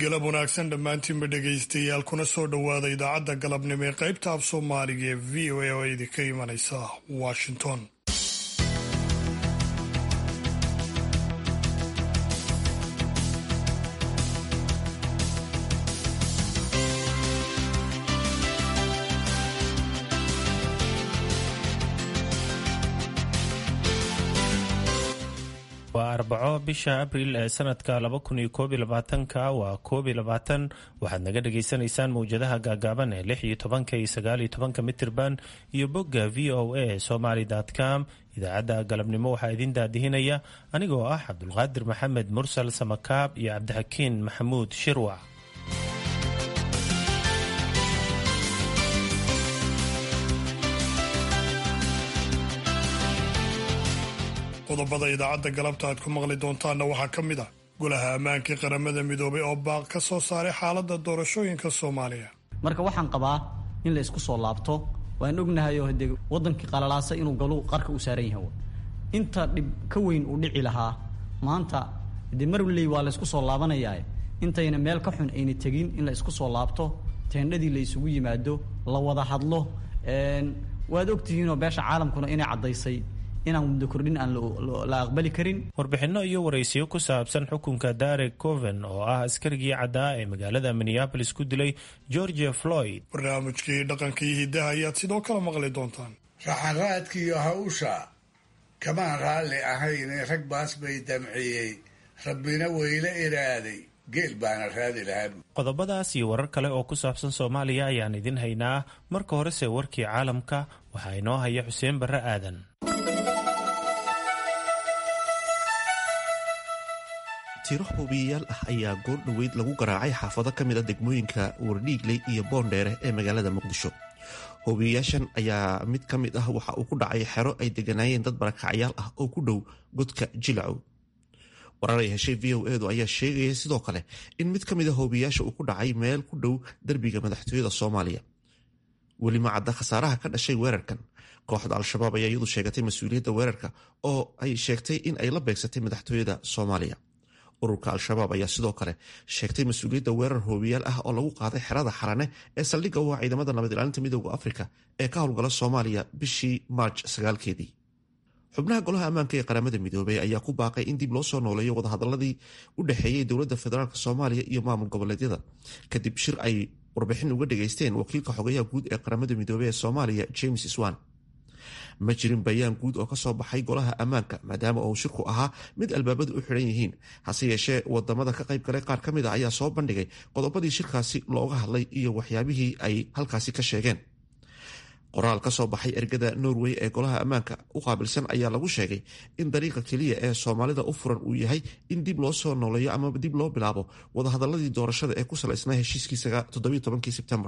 galab wanaagsan dhammaantiinba dhegaystayaal kuna soo dhowaada idaacadda galabnimo ee qaybta af soomaaliga ee v o a oo idinka imanaysa washington waa arbaco bisha abril ee sanadka ka waa waxaad naga dhagaysanaysaan mawjadaha gaagaaban ee iyo tobanka iyo sagaaliyo tobanka mitirban iyo bogga v o a somaly com idaacadda galabnimo waxaa idin daadihinaya anigoo ah cabdulqaadir maxamed mursal samakaab iyo cabdixakiin maxamuud shirwac qodobada idaacadda galabta aad ku maqli doontaanna waxaa ka mid ah golaha ammaankii qaramada midoobay oo baaq ka soo saaray xaaladda doorashooyinka soomaaliya marka waxaan qabaa in la isku soo laabto waan ognahay oo de wadankii qalalaasa inuu galu qarka u saaran yahay inta dhib ka weyn uu dhici lahaa maanta de marley waa la isku soo laabanayaa intayna meel ka xun ayna tegin in la isku soo laabto teendhadii la isugu yimaado la wada hadlo waad ogtihiinoo beesha caalamkuna inay caddaysay inaan muddo kordhin aan la aqbali karin warbixinno iyo waraysiyo ku saabsan xukunka darek coven oo ah askarigii caddaa ee magaalada minneabolis ku dilay georgia floyd barnaamijkii dhaqanka iyo hiddaha ayaad sidoo kale maqli doontaan raxanraadkiiyo hawsha kamaan raalli ahayne rag baas bay damciyey rabbina weyla iraaday geel baana raadi lahaa qodobadaas iyo warar kale oo ku saabsan soomaaliya ayaan idin haynaa marka horese warkii caalamka waxaa inoo haya xuseen barre aadan tiro hubiyayaal ah ayaa goor dhoweyd lagu garaacay xaafado ka mid a degmooyinka wardhiigley iyo boondheere ee magaalada muqdisho hubiyayaashan ayaa mid ka mid ah waxa uu ku dhacay xero ay deganaayeen dad barakacyaal ah oo ku dhow godka jilacow warar ay heshay v o edu ayaa sheegaya sidoo kale in mid ka mid a hubiyayaasha uu ku dhacay meel ku dhow derbiga madaxtooyada soomaaliya weli ma cadda khasaaraha ka dhashay weerarkan kooxda al-shabaab ayaa iyadu sheegatay mas-uuliyadda weerarka oo ay sheegtay in ay la beegsatay madaxtooyada soomaaliya ururka al-shabaab ayaa sidoo kale sheegtay mas-uuliyadda weerar hoobiyaal ah oo lagu qaaday xerada xarane ee saldhigga u ah ciidamada nabad ilaalinta midooda afrika ee ka howlgala soomaaliya bishii maarj sagaalkeedii xubnaha golaha ammaanka ee qaramada midoobey ayaa ku baaqay in dib loo soo nooleeyo wadahadaladii u dhexeeyey dowladda federaalk soomaaliya iyo maamul goboleedyada kadib shir ay warbixin uga dhageysteen wakiilka xogayaha guud ee qaramada midoobey ee soomaaliya james swan ma jirin bayaan guud oo kasoo baxay golaha ammaanka maadaama uu shirku ahaa mid albaabadu u xidhan yihiin hase yeeshee wadamada ka qayb galay qaar ka mid a ayaa soo bandhigay qodobadii shirkaasi looga hadlay iyo waxyaabihii ay halkaasi ka sheegeen qoraal ka soo baxay ergada norway ee golaha ammaanka u qaabilsan ayaa lagu sheegay in dariiqa keliya ee soomaalida u furan uu yahay in dib loo soo nooleeyo ama dib loo bilaabo wadahadaladii doorashada ee ku salaysnaa heshiiskii sebtembar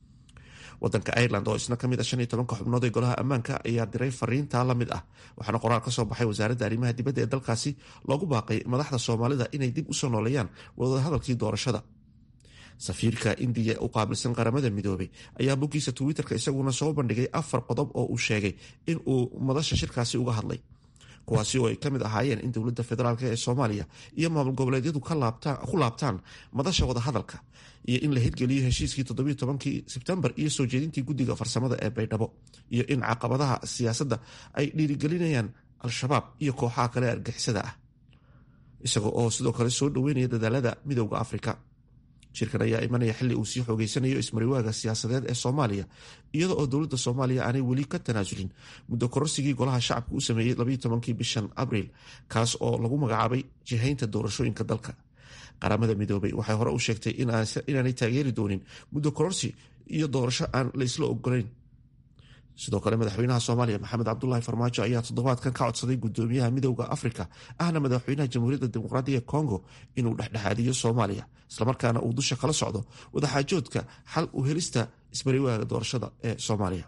wadanka ireland oo isna kamid a shan iyo tobanka xubnood ee golaha ammaanka ayaa diray fariintaa la mid ah waxaana qoraal ka soo baxay wasaaradda arrimaha dibadda ee dalkaasi loogu baaqay madaxda soomaalida inay dib usoo nooleeyaan wadahadalkii doorashada safiirka indiya u qaabilsan qaramada midoobay ayaa boggiisa twitter-ka isaguna soo bandhigay afar qodob oo uu sheegay in uu madasha shirkaasi uga hadlay kuwaasi oo ay ka mid ahaayeen in dowladda federaalk ee soomaaliya iyo maamul goboleedyadu ku laabtaan madasha wadahadalka iyo in la hirgeliyo heshiiskii toddobiyo tobankii sebtembar iyo soo jeedintii guddiga farsamada ee baydhabo iyo in caqabadaha siyaasadda ay dhiirigelinayaan al-shabaab iyo kooxaha kale argixisada ah isaga oo sidoo kale soo dhoweynaya dadaalada midowda afrika shirkan ayaa imanaya xilli uu sii xoogeysanayo ismariwaaga siyaasadeed ee soomaaliya iyada oo dowladda soomaaliya aanay weli ka tanaasulin muddo kororsigii golaha shacabka u sameeyey labayo tobankii bishan abriil kaas oo lagu magacaabay jihaynta doorashooyinka dalka qaramada midoobay waxay hore u sheegtay inaanay taageeri doonin muddo kororsi iyo doorasho aan laysla ogolayn sidoo kale madaxweynaha soomaaliya maxamed cabdulaahi farmaajo ayaa toddobaadkan ka codsaday gudoomiyaha midowda afrika ahna madaxweynaha jamhuuriyadda dimuqraadiga kongo inuu dhexdhexaadiyo soomaaliya islamarkaana uu dusha kala socdo wadaxaajoodka xal u helista ismariwaaga doorashada ee soomaaliya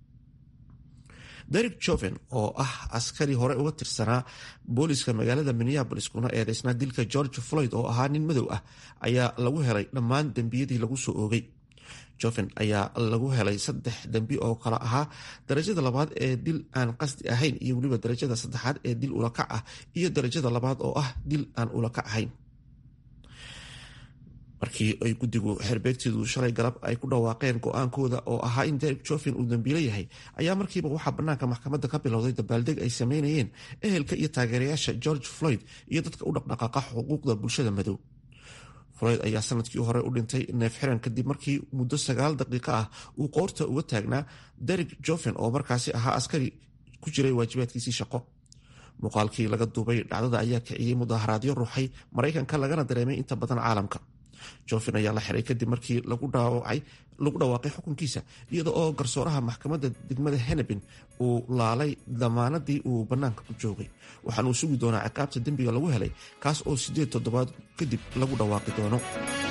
derek joven oo ah askari hore uga tirsanaa booliska magaalada minneabolis kuna eedeysnaa dilka george floyd oo ahaa nin madow ah ayaa lagu helay dhammaan dembiyadii lagu soo oogay joven ayaa lagu helay saddex dembi oo kala ahaa darajada labaad ee dil aan qasdi ahayn iyo weliba darajada saddexaad ee dil ulakac ah iyo darajada labaad oo ah dil aan ulakac ahayn markii ay guddigu xerbeegtidu shalay galab ay ku dhawaaqeen go-aankooda oo ahaa in derek jofin uu dambiilo yahay ayaa markiiba waxaa bannaanka maxkamadda ka bilowday dabaaldeg ay sameynayeen ehelka iyo taageerayaasha george floyd iyo dadka u dhaqdhaqaaqa xuquuqda bulshada madow floyd ayaa sanadkii hore u dhintay neef xiran kadib markii muddo sagaal daqiiqo ah uu qoorta uga taagnaa derek jofen oo markaasi ahaa askari ku jiray waajibaadkiisii shaqo muuqaalkii laga duubay dhacdada ayaa kiciyey mudaharaadyo ruuxay maraykanka lagana dareemay inta badan caalamka jofin ayaa la xiray kadib markii lagu dhawaaqay xukunkiisa iyada oo garsooraha maxkamadda degmada henebin uu laalay damaanadii uu bannaanka ku joogay waxaana uu sugi doonaa ciqaabta dembiga lagu helay kaas oo siddeed toddobaad kadib lagu dhawaaqi doono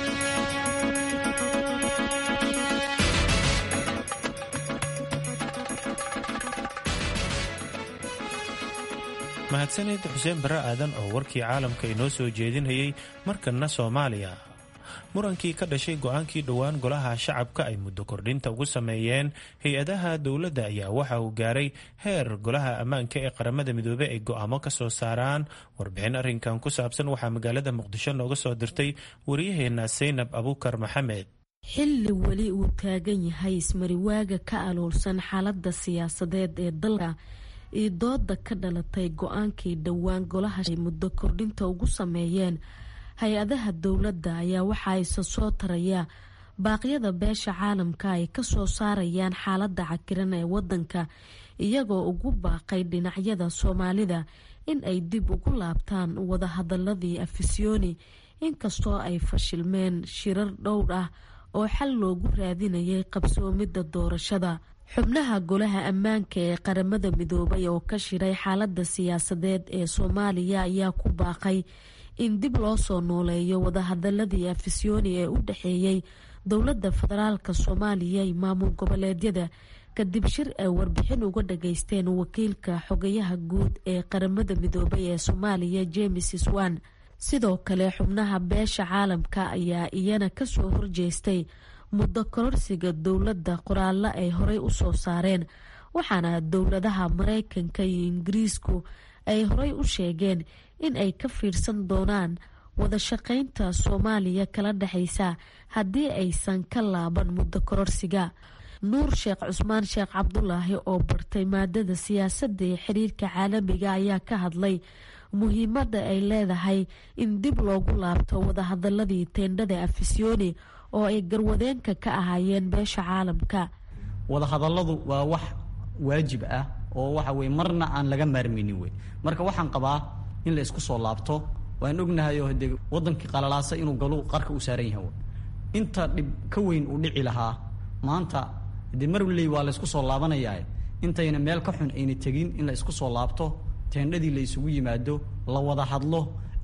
mahadsanid xuseen barre aadan oo warkii caalamka inoo soo jeedinayay markanna soomaaliya murankii ka dhashay go-aankii dhowaan golaha shacabka ay muddo kordhinta ugu sameeyeen hay-adaha dowladda ayaa waxa uu gaaray heer golaha ammaanka ee qaramada midoobey ay go-aamo ka soo saaraan warbixin arrinkan ku saabsan waxaa magaalada muqdisho nooga soo dirtay waryaheena saynab abuukar maxamed xilli weli uu taagan yahay ismariwaaga ka aloolsan xaaladda siyaasadeed ee dalka iyo dooda ka dhalatay go-aankii dhowaan golaha ay muddo kordhinta ugu sameeyeen hay-adaha dowladda ayaa waxa ayse soo taraya baaqyada beesha caalamka ay kasoo saarayaan xaaladda cakiran ee wadanka iyagoo ugu baaqay dhinacyada soomaalida in ay dib ugu laabtaan wadahadaladii afisyooni inkastoo ay fashilmeen shirar dhowr ah oo xal loogu raadinayay qabsoomidda doorashada xubnaha golaha ammaanka ee qaramada midoobay oo ka shiray xaaladda siyaasadeed ee soomaaliya ayaa ku baaqay in dib loo soo nooleeyo wadahadaladii afisyooni ee u dhexeeyey dowladda federaalka soomaaliya iyo maamul goboleedyada kadib shir ay warbixin uga dhageysteen wakiilka xogayaha guud ee qaramada midoobay ee soomaaliya james swan sidoo kale xubnaha beesha caalamka ayaa iyana kasoo horjeestay muddo kororsiga dowladda qoraallo ay horey u soo saareen waxaana dowladaha mareykanka iyo ingiriisku ay horey u sheegeen in ay ka fiirsan doonaan wada shaqeynta soomaaliya kala dhexeysa haddii aysan ka laaban muddo kororsiga nuur sheekh cusmaan sheekh cabdulaahi oo bartay maadada siyaasadda ee xiriirka caalamiga ayaa ka hadlay muhiimadda ay leedahay in dib loogu laabto wadahadaladii teendhada afisyooni oo ay garwadeenka ka ahaayeen beesha caalamka wadahadalladu waa wax waajib ah oo waxa weye marna aan laga maarmaynin wey marka waxaan qabaa in la isku soo laabto waan ognahay oo dee wadankii qalalaasa inuu galu qarka u saaran yahay inta dhib ka weyn uu dhici lahaa maanta dee marley waa la isku soo laabanayaa intayna meel ka xun ayna tegin in la isku soo laabto teendhadii la isugu yimaado la wada hadlo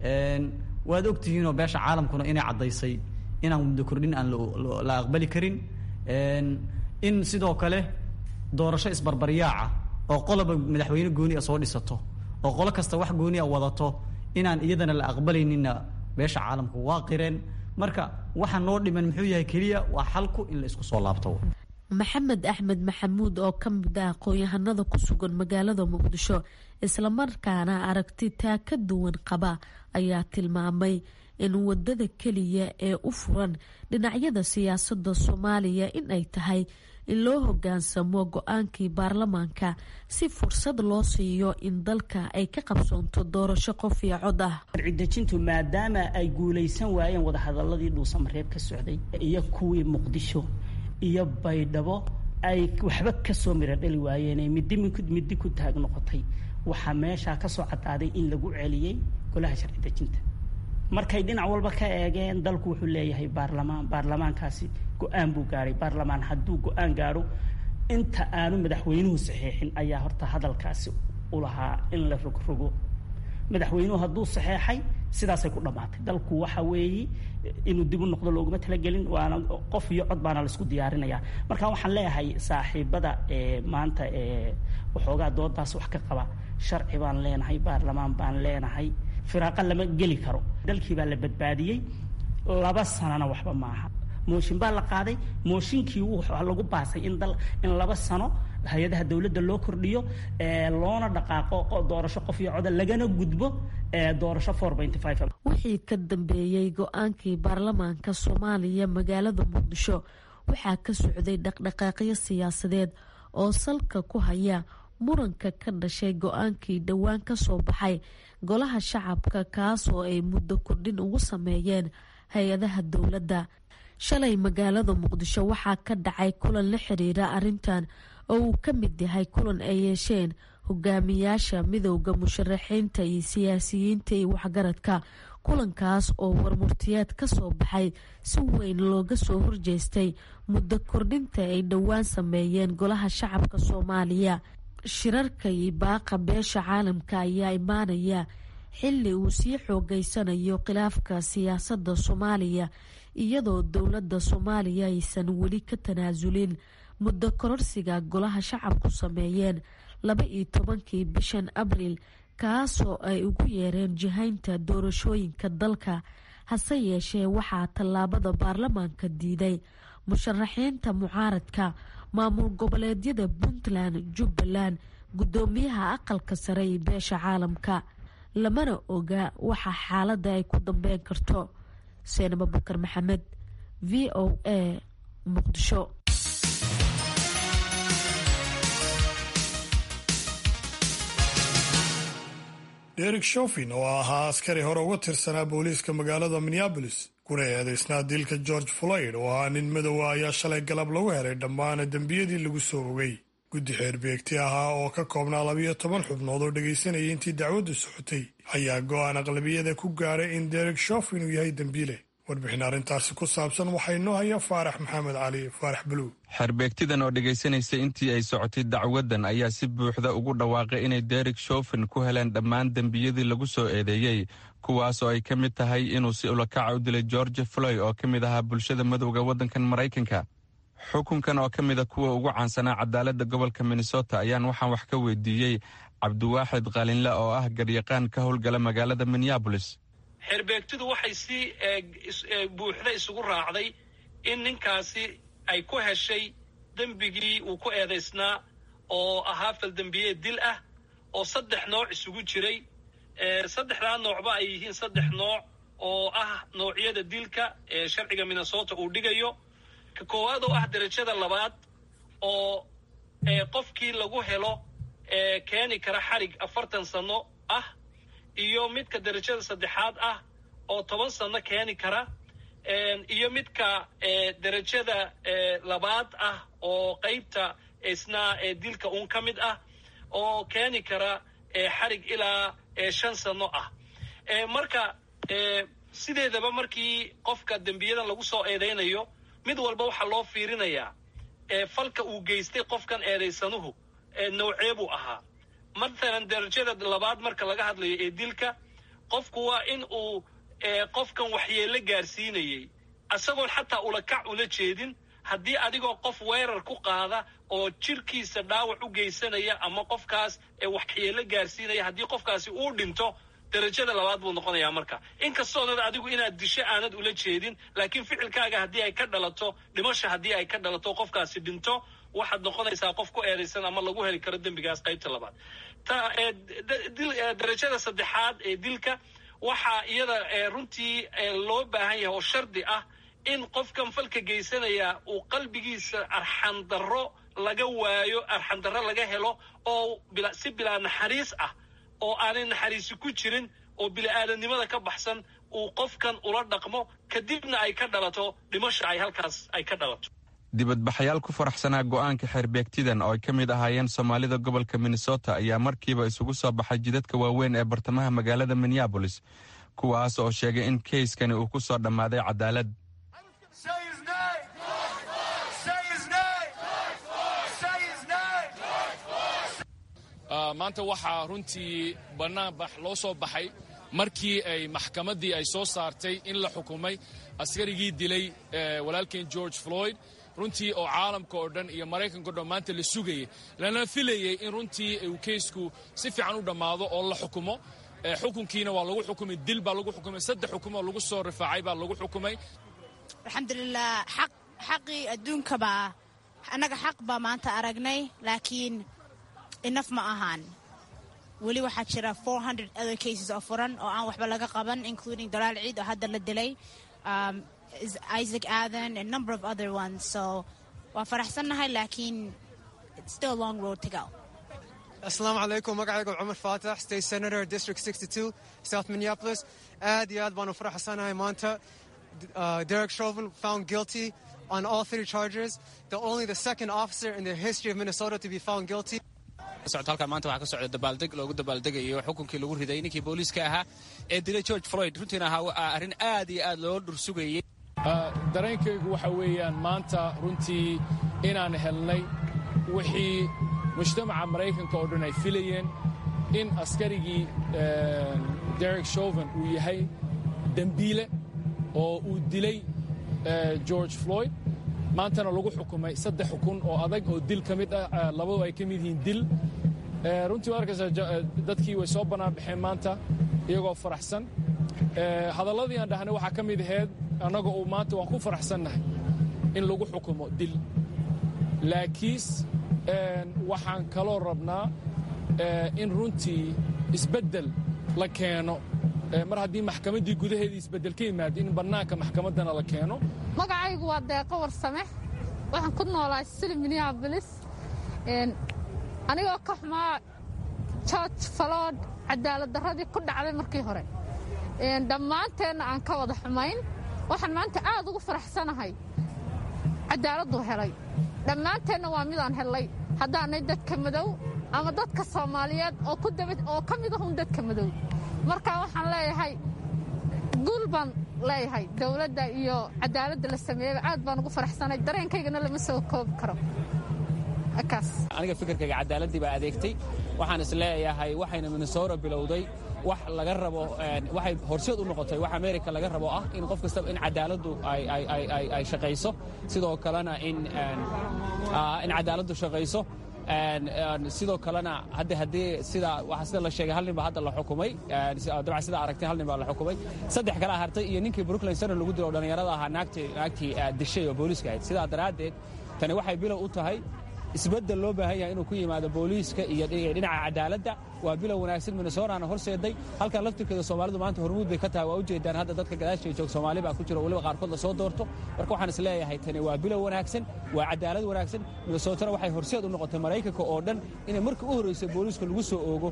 waad ogtihiinoo beesha caalamkuna inay caddaysay inaan muddo kordhin aan la aqbali karin in sidoo kale doorasho isbarbaryaaca oo qoloba madaxweyne gooni a soo dhisato oo qolo kasta wax gooni a wadato inaan iyadana la aqbalayninna beesha caalamku waa qireen marka waxa noo dhiman muxuu yahay keliya waa xalku in la isku soo laabto maxamed axmed maxamuud oo ka mid ah aqoon-yahanada ku sugan magaalada muqdisho islamarkaana aragti taa ka duwan qaba ayaa tilmaamay in wadada keliya ee u furan dhinacyada siyaasadda soomaaliya in ay tahay in loo hogaansamo go-aankii baarlamaanka si fursad loo siiyo in dalka ay ka qabsoonto doorasho qof iyo cod ah sharcidejintu maadaama ay guulaysan waayeen wadahadaladii dhuusamareeb ka socday iyo kuwii muqdisho iyo baydhabo ay waxba kasoo mira dhali waayeen midi midi ku taag noqotay waxaa meeshaa kasoo cadaaday in lagu celiyey golaha sharci dejinta markay dhinac walba ka eegeen dalku wuxuu leeyahay baarlamaan baarlamaankaasi go-aan buu gaadhay baarlamaan hadduu go-aan gaadho inta aanu madaxweynuhu saxeexin ayaa horta hadalkaasi u lahaa in la rogrogo madaxweynuhu hadduu saxeexay sidaasay ku dhammaatay dalku waxa weeye inuu dib u noqdo looguma talagelin waana qof iyo cod baana laisku diyaarinaya marka waxaan leeyahay saaxiibada maanta waxoogaa doodaas wax ka qaba sharci baan leenahay baarlamaan baan leenahay firaaqa lama geli karo dalkii baa la badbaadiyey laba sanana waxba maaha mooshin baa la qaaday mooshinkii waxaa lagu baasay in dal in laba sano hay-adaha dowladda loo kordhiyo loona dhaqaaqo doorasho qof iyo coda lagana gudbo doorasho wixii ka dambeeyey go-aankii baarlamaanka soomaaliya magaalada muqdisho waxaa ka socday dhaqdhaqaaqyo siyaasadeed oo salka ku haya muranka ka dhashay go-aankii dhowaan ka soo baxay golaha shacabka kaas oo ay muddo kordhin ugu sameeyeen hay-adaha dowladda shalay magaalada muqdisho waxaa ka dhacay kulan la xiriira arrintan oo uu ka mid yahay kulan ay yeesheen hogaamiyaasha midowda musharaxiinta iyo siyaasiyiinta iyo waxgaradka kulankaas oo warmurtiyeed ka soo baxay si weyn looga soo horjeestay muddo kordhinta ay dhowaan sameeyeen golaha shacabka soomaaliya shirarka iyo baaqa beesha caalamka ayaa imaanaya xili uu sii xoogeysanayo khilaafka siyaasadda soomaaliya iyadoo dowladda soomaaliya aysan weli ka tanaasulin muddo kororsiga golaha shacabku sameeyeen laba iyo tobankii bishan abriil kaasoo ay ugu yeereen jihaynta doorashooyinka dalka hase yeeshee waxaa tallaabada baarlamaanka diiday musharaxiinta mucaaradka maamul goboleedyada puntland jubbaland guddoomiyaha aqalka sare iyo beesha caalamka lamana oga waxa xaaladda ay ku dambeyn karto seenab abukar maxamed v o a muqdisho derek shofin oo ahaa askari hore uga tirsanaa booliiska magaalada minneabolis kuna eedeysnaa dilka george floyd oo ahaa nin madowa ayaa shalay galab lagu helay dhammaan dembiyadii lagu soo ogay guddi xeerbeegti ahaa oo ka koobnaa labiyo toban xubnood oo dhegaysanayay intii dacwaddu socotay ayaa go-aan aqlabiyada ku gaadhay in derek shofin uu yahay dembiile warbixin arrintaasi ku saabsan waxaa inoo haya faarax maxamed cali faarax buluug xeerbeegtidan oo dhegaysanaysa intii ay socotay dacwaddan ayaa si buuxda ugu dhawaaqay inay derek shofin ku heleen dhammaan dembiyadii lagu soo eedeeyey kuwaas oo ay ka mid tahay inuu si ulakaca u dilay george floy oo ka mid ahaa bulshada madowga waddankan maraykanka xukunkan oo ka mida kuwa ugu caansanaa cadaaladda gobolka minnesota ayaan waxaan wax ka weydiiyey cabdiwaaxid qalinle oo ah garyaqaan ka howlgala magaalada minneabolis xeerbeegtidu waxay si buuxda isugu raacday in ninkaasi ay ku heshay dembigii uu ku eedaysnaa oo ahaa faldembiyeed dil ah oo saddex nooc isugu jiray saddexdaa noocba ay yihiin saddex nooc oo ah noocyada dilka ee sharciga minnesota uu dhigayo ka koowaad oo ah derajada labaad oo qofkii lagu helo keeni kara xarig afartan sano ah iyo midka derajada saddexaad ah oo toban sano keeni kara iyo midka derajada labaad ah oo qaybta isna dilka uun ka mid ah oo keeni kara xarig ilaa shan sano ah marka sideedaba markii qofka dembiyadan lagu soo eedaynayo mid walba waxaa loo fiirinayaa falka uu geystay qofkan eedaysanuhu noocee buu ahaa matalan derajada labaad marka laga hadlayo ee dilka qofku waa in uu qofkan waxyeello gaarsiinayey isagoon xataa ulakac ula jeedin haddii adigoo qof weerar ku qaada oo jirkiisa dhaawac u geysanaya ama qofkaas waxyeello gaarsiinaya haddii qofkaasi uu dhinto derajada labaad buu noqonayaa marka inkastoonad adigu inaad disho aanad ula jeedin laakiin ficilkaaga haddii ay ka dhalato dhimasha haddii ay ka dhalato qofkaasi dhinto waxaad noqonaysaa qof ku eedaysan ama lagu heli karo dembigaas qaybta labaad ta derajada saddexaad ee dilka waxaa iyada runtii loo baahan yahay oo shardi ah in qofkan falka geysanaya uu qalbigiisa arxandarro laga waayo arxandarro laga helo oo si bilaa naxariis ah oo aanay naxariisi ku jirin oo bili-aadamnimada ka baxsan uu qofkan ula dhaqmo kadibna ay ka dhalato dhimasha ay halkaas ay ka dhalato dibadbaxayaal ku faraxsanaa go'aanka xeerbeegtidan oo ay ka mid ahaayeen soomaalida gobolka minnesota ayaa markiiba isugu soo baxay jidadka waaweyn ee bartamaha magaalada minneabolis kuwaas oo sheegay in keyskani uu ku soo dhammaaday cadaalad maanta waxaa runtii bannaanbax loo soo baxay markii ay maxkamaddii ay soo saartay in la xukumay askarigii dilay walaalkeen george floyd runtii oo caalamka oo dhan iyo maraykanka o dhan maanta la sugayay lana filayey in runtii uu keysku si fiican u dhammaado oo la xukumo xukunkiina waa lagu xukumay dil baa lagu xukumay saddex xukumoo lagu soo rifaacay baa lagu xukumay alxamdulilah xaq xaqii adduunkabaa annaga xaq baa maanta aragnay laakiin inaf ma ahaan weli waxaa jira other cases oo furan oo aan waxba laga qaban including dalaal ciid oo hadda la dilay um, isaac adan and number of other ones so waa faraxsannahay laakiin it's still a long road to go asalaamu calaykum magacayga cumar faatax state senator district 62 south minneapolis aad iyo aad baanu faraxsanahay maanta uh, derek chauvin found guilty on all three charges the only the second officer in the history of minnesota to be found guilty socota halkan maanta waxaa ka socda dabaaldeg loogu dabaaldegayo xukunkii lagu riday ninkii booliiska ahaa ee dilay george floyd runtiina ahaa arrin aad iyo aad loo dhursugayey dareenkaygu waxa weeyaan maanta runtii inaan helnay wixii mujtamaca maraykanka oo dhan ay filayeen in askarigii derek chauvin uu yahay dembiile oo uu dilay george floyd maantana lagu xukumay saddex xukun oo adag oo dil ka mid ah labadu ay ka mid yihiin dil runtii waa arkaysaa dadkii way soo bannaan baxeen maanta iyagoo faraxsan hadalladii aan dhahnay waxaa ka mid ahayd annaga uu maanta waan ku faraxsannahay in lagu xukumo dil laakiis waxaan kaloo rabnaa in runtii isbeddel la keeno mar haddii maxkamaddii gudaheedii isbeddel ka yimaado in bannaanka maxkamaddana la keeno magacaygu waa deeqo warsame waxaan ku noolahay sili minneabolis anigoo ka xumaa george falood cadaaladdarradii ku dhacday markii hore dhammaanteenna aan ka wada xumayn waxaan maanta aad ugu faraxsanahay cadaaladdu helay dhammaanteenna waa midaan hellay haddaanay dadka madow ama dadka soomaaliyeed oo ka mid ahun dadka madow marka waxaan leeyahay guul baan leeyahay dowladda iyo cadaaladda la sameeyeyba aad baan ugu faraxsanay dareenkaygana lama soo koobi karo aniga fikirkayga cadaaladii baa adeegtay waxaan is leeyahay waxayna minnesota bilowday wax laga rabo waxay horseed u noqotay wax america laga rabo ah in qof kastaba in cadaaladdu ay shaqayso sidoo kalena in cadaaladdu shaqayso sidoo kalena hadda haddii sida waxa sida la sheegay hal nin baa hadda la xukumay dabcan sida aragtay hal nin baa la xukumay saddex kala hartay iyo ninkii brooklyn center lagu dilo oo dhallinyarada ahaa naagtii naagtii dishay oo booliiska ahayd sidaa daraaddeed tani waxay bilow u tahay isbeddel loo baahan yahay inuu ku yimaado booliiska iyo dhinaca cadaaladda waa bilow wanaagsan minnesotaana horseeday halkan laftirkeeda soomaalidu maanta hormuud bay ka tahay waa ujeedaan hadda dadka gadaashay joog soomaali baa ku jira weliba qaarkood la soo doorto marka waxaan is leeyahay tani waa bilow wanaagsan waa cadaalad wanaagsan minnesotana waxay horseed u noqotay maraykanka oo dhan inay markii u horreysay booliiska lagu soo oogo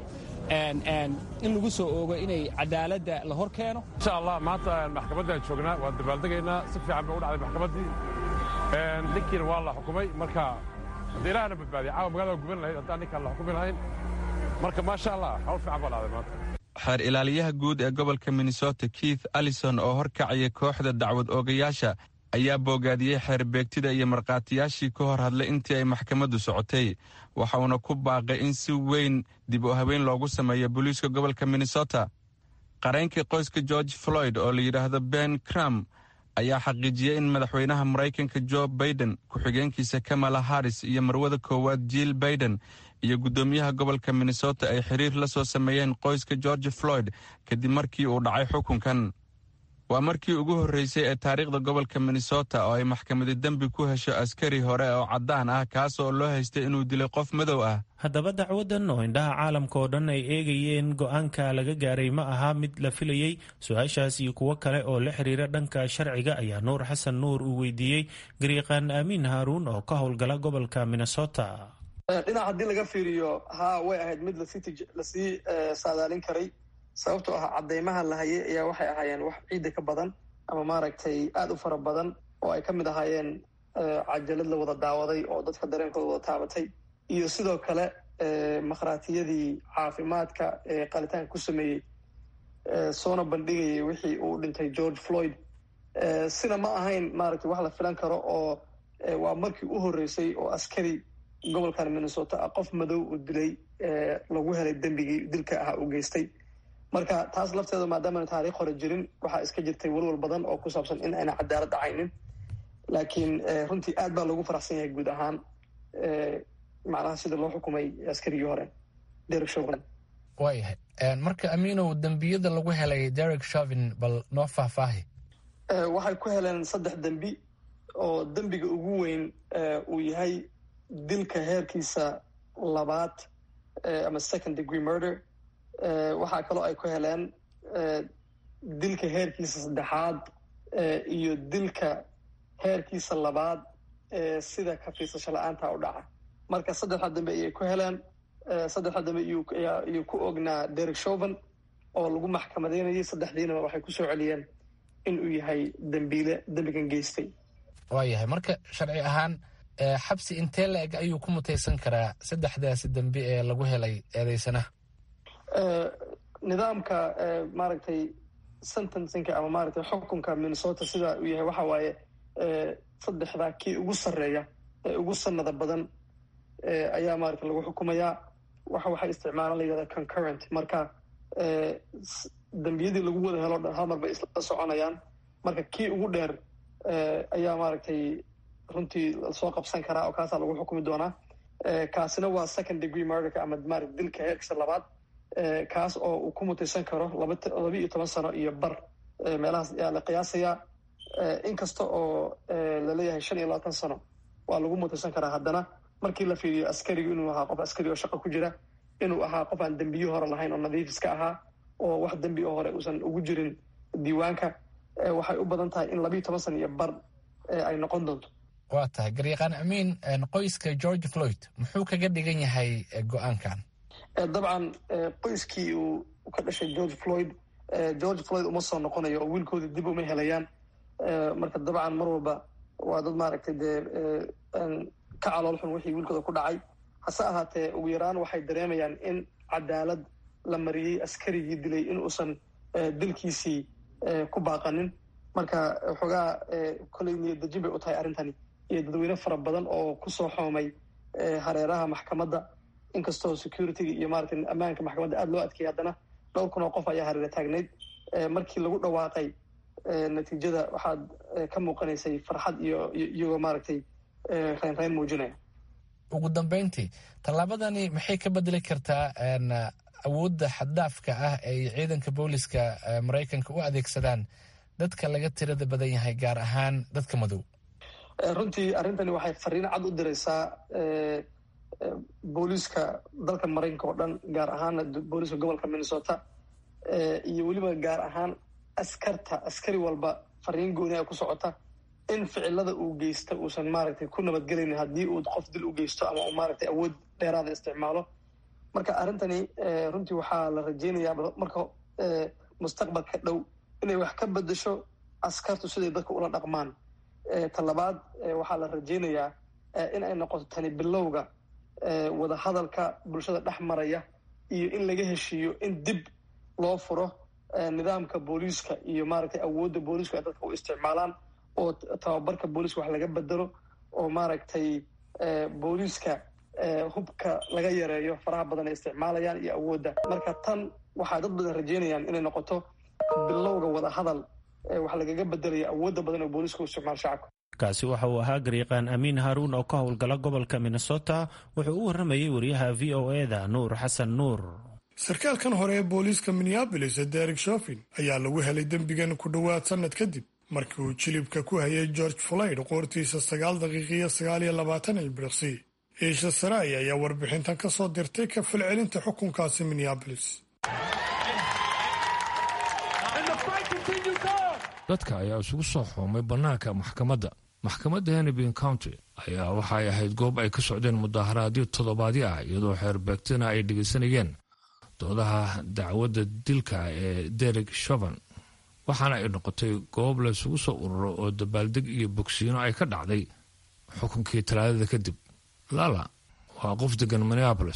in lagu soo oogo inay cadaaladda la hor keeno insha allah maanta maxkamaddaan joognaa waan dabaaldegaynaa si fiican bay u dhacday maxkamaddii ninkiina waa la xukumay marka haddii ilaahna badbaadiya caawa magaalada guban lahayd haddaan ninkaan la xukumi lahayn marka maasha allah hawl fiican baa dhacday maanta xeer ilaaliyaha guud ee gobolka minnesota keith allison oo horkacaya kooxda dacwad oogayaasha ayaa boogaadiyey xeerbeegtida iyo markhaatiyaashii ka hor hadlay intii ay maxkamaddu socotay waxauna ku baaqay in si weyn dib u habeyn loogu sameeyo booliiska gobolka minnesota qareenkii qoyska george floyd oo la yidhaahdo ben cram ayaa xaqiijiyey in madaxweynaha maraykanka jo baiden ku-xigeenkiisa kamala harris iyo marwada koowaad jill baiden iyo guddoomiyaha gobolka minnesota ay xiriir la soo sameeyeen qoyska george floyd kadib markii uu dhacay xukunkan waa markii ugu horreysay ee taariikhda gobolka minnesota oo ay maxkamadi dembi ku hesho askari hore oo caddaan ah kaas oo loo haystay inuu dilay qof madow ah haddaba dacwadan oo indhaha caalamka oo dhan ay eegayeen go-aanka laga gaaray ma aha mid la filayey su-aashaas iyo kuwo kale oo la xiriira dhanka sharciga ayaa nuur xasan nuur uu weydiiyey gariiqaan aamiin haaruun oo ka howlgala gobolka minnesota dhinac haddii laga fiiriyo haa way ahayd mid lasii saadaalin karay sababtoo ah cadeymaha la hayay ayaa waxay ahaayeen wax ciidda ka badan ama maaragtay aada u fara badan oo ay ka mid ahaayeen cajalad la wada daawaday oo dadka dareenkooda wada taabatay iyo sidoo kale makhraatiyadii caafimaadka ee qalitaanka ku sameeyey soona bandhigayay wixii uu dhintay george floyd sina ma ahayn maaragtay wax la filan karo oo waa markii u horreysay oo askari gobolkan minnesota ah qof madow uu dilay lagu helay dembigii dilka ahaa uu geystay marka taas lafteeda maadaamana taariikh hore jirin waxaa iska jirtay walwal badan oo ku saabsan in ayna cadaalad dhacaynin laakiin runtii aad baa loogu faraxsan yahay guud ahaan macnaha sida loo xukumay askarigii hore derek shovin waayahay marka amiinow dembiyada lagu helay derek shovin bal noo faahfaahi waxay ku heleen saddex dembi oo dembiga ugu weyn uu yahay dilka heerkiisa labaad ama second degree murder waxaa kaloo ay ku heleen dilka heerkiisa saddexaad iyo dilka heerkiisa labaad sida kafiisasho la-aanta u dhaca marka saddexda dambe ayay ku heleen saddexda dambe iyuu ku ognaa derek shoven oo lagu maxkamadeynayay saddexdiinaba waxay kusoo celiyeen inuu yahay dembiile dembigan geystay waa yahay marka sharci ahaan xabsi intee la eg ayuu ku mutaysan karaa saddexdaasi dembi ee lagu helay eedeysanaha nidaamka maaragtay sentencingka ama maaragtay xukunka minnesota sida uu yahay waxa waaye saddexdaa kii ugu sarreeya ee ugu sanada badan ayaa maaragtay lagu xukumayaa waxa waxay isticmaalaan la yidhahda concurrent marka dembiyadii lagu wada helo dhan hal mar bay isla soconayaan marka kii ugu dheer ayaa maaragtay runtii soo qabsan karaa oo kaasaa lagu xukumi doonaa kaasina waa second degree murderka ama maarata dilka heerkiisa labaad kaas oo uu ku mutaysan karo laba iyo toban sano iyo bar meelahaas ayaa la qiyaasayaa inkasta oo laleeyahay shan iyo labaatan sano waa lagu mutaysan karaa haddana markii la fiiriyo askarigu inuu ahaa qof askari oo shaqo ku jira inuu ahaa qof aan dembiyo hore lahayn oo nadiif iska ahaa oo wax dembi oo hore uusan ugu jirin diiwaanka waxay u badan tahay in labiiyo toban sano iyo bar ay noqon doonto waa tahay garyaqaan amiin qoyska george floyd muxuu kaga dhigan yahay go-aankan dabcan qoyskii uu ka dhashay george floyd george floyd uma soo noqonayo oo wiilkooda dib uma helayaan marka dabcan mar walba waa dad maaragtay dee ka calool xun wixii wiilkooda ku dhacay hase ahaatee ugu yaraan waxay dareemayaan in cadaalad la mariyey askarigii dilay in uusan dilkiisii ku baaqanin marka xoogaa koley niyadejin bay u tahay arrintani iyo dadweyne fara badan oo kusoo xoomay hareeraha maxkamadda inkastoo securityga iyo maarata ammaanka maxkamadda aada loo adkeeyay haddana dhowr kun oo qof ayaa hareera taagnayd markii lagu dhawaaqay natiijada waxaad ka muuqanaysay farxad iyo iyagoo maaragtay reynreyn muujinaya ugu dambeyntii tallaabadani maxay ka bedeli kartaa awoodda xaddaafka ah ay ciidanka booliska maraykanka u adeegsadaan dadka laga tirada badan yahay gaar ahaan dadka madow runtii arrintani waxay fariin cad u diraysaa booliiska dalka maraykanka oo dhan gaar ahaana booliiska gobolka minnesota iyo weliba gaar ahaan askarta askari walba fariin gooni a ku socota in ficilada uu geysta uusan maaragtay ku nabadgelaynin haddii uu qof dil u geysto ama uu maaragtay awood dheeraada isticmaalo marka arrintani runtii waxaa la rajeynayaa marka mustaqbalka dhow inay wax ka bedesho askartu siday dadka ula dhaqmaan talabaad waxaa la rajeynayaa in ay noqoto tani bilowga wada hadalka bulshada dhex maraya iyo in laga heshiiyo in dib loo furo nidaamka booliiska iyo maaragtay awoodda booliisku ay dadka u isticmaalaan oo tababarka booliiska wax laga bedelo oo maaragtay booliiska hubka laga yareeyo faraha badan ay isticmaalayaan iyo awoodda marka tan waxaa dad badan rajeynayaan inay noqoto bilowga wada hadal wax lagaga bedelayo awoodda badan oo booliiska u isticmaalo shacabka kaasi waxa uu ahaa garyaqaan amiin haaruun oo ka howlgala gobolka minnesota wuxuu u warramayey wariyaha v o eda nuur xasan nuur sarkaalkan hore ee booliiska minneabolis derek shofin ayaa lagu helay dembigan ku dhowaad sannad kadib markii uu jilibka ku hayay george floyd qoortiisa sagaal daqiiqiyo sagaal iyo labaatan ilbiriqsi iisha saraay ayaa warbixintan ka soo dirtay ka falcelinta xukunkaasi minneabolis dadka ayaa isugu soo xoomay bannaanka maxkamadda maxkamadda hennepin county ayaa waxay ahayd goob ay ka socdeen mudaharaadyo toddobaadyo ah iyadoo xeerbeegtina ay dhegaysanayeen doodaha dacwadda dilka ee derek shovan waxaana ay noqotay goob laysugu soo ururo oo dabaaldeg iyo bogsiino ay ka dhacday xukunkii talaadada kadib lala waa qof degan minneabolis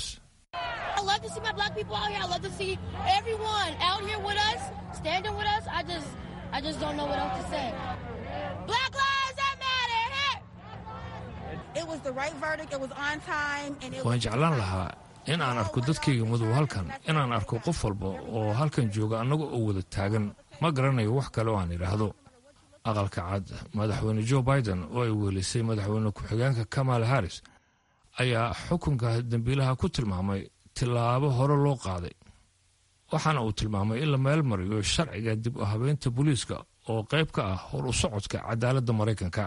waan jeclaan lahaa in aan arko dadkayga madow halkan inaan arko qof walba oo halkan jooga annaga oo wada taagan ma garanayo wax kale oo aan idhaahdo aqalka cad madaxweyne joe biden oo ay weelisay madaxweyne ku-xigeenka kamal harris ayaa xukunka dembiilaha ku tilmaamay tillaabo hore loo qaaday waxaana uu tilmaamay in la meel mariyo sharciga dib u habeynta booliiska oo qayb ka ah hor u socodka cadaaladda maraykanka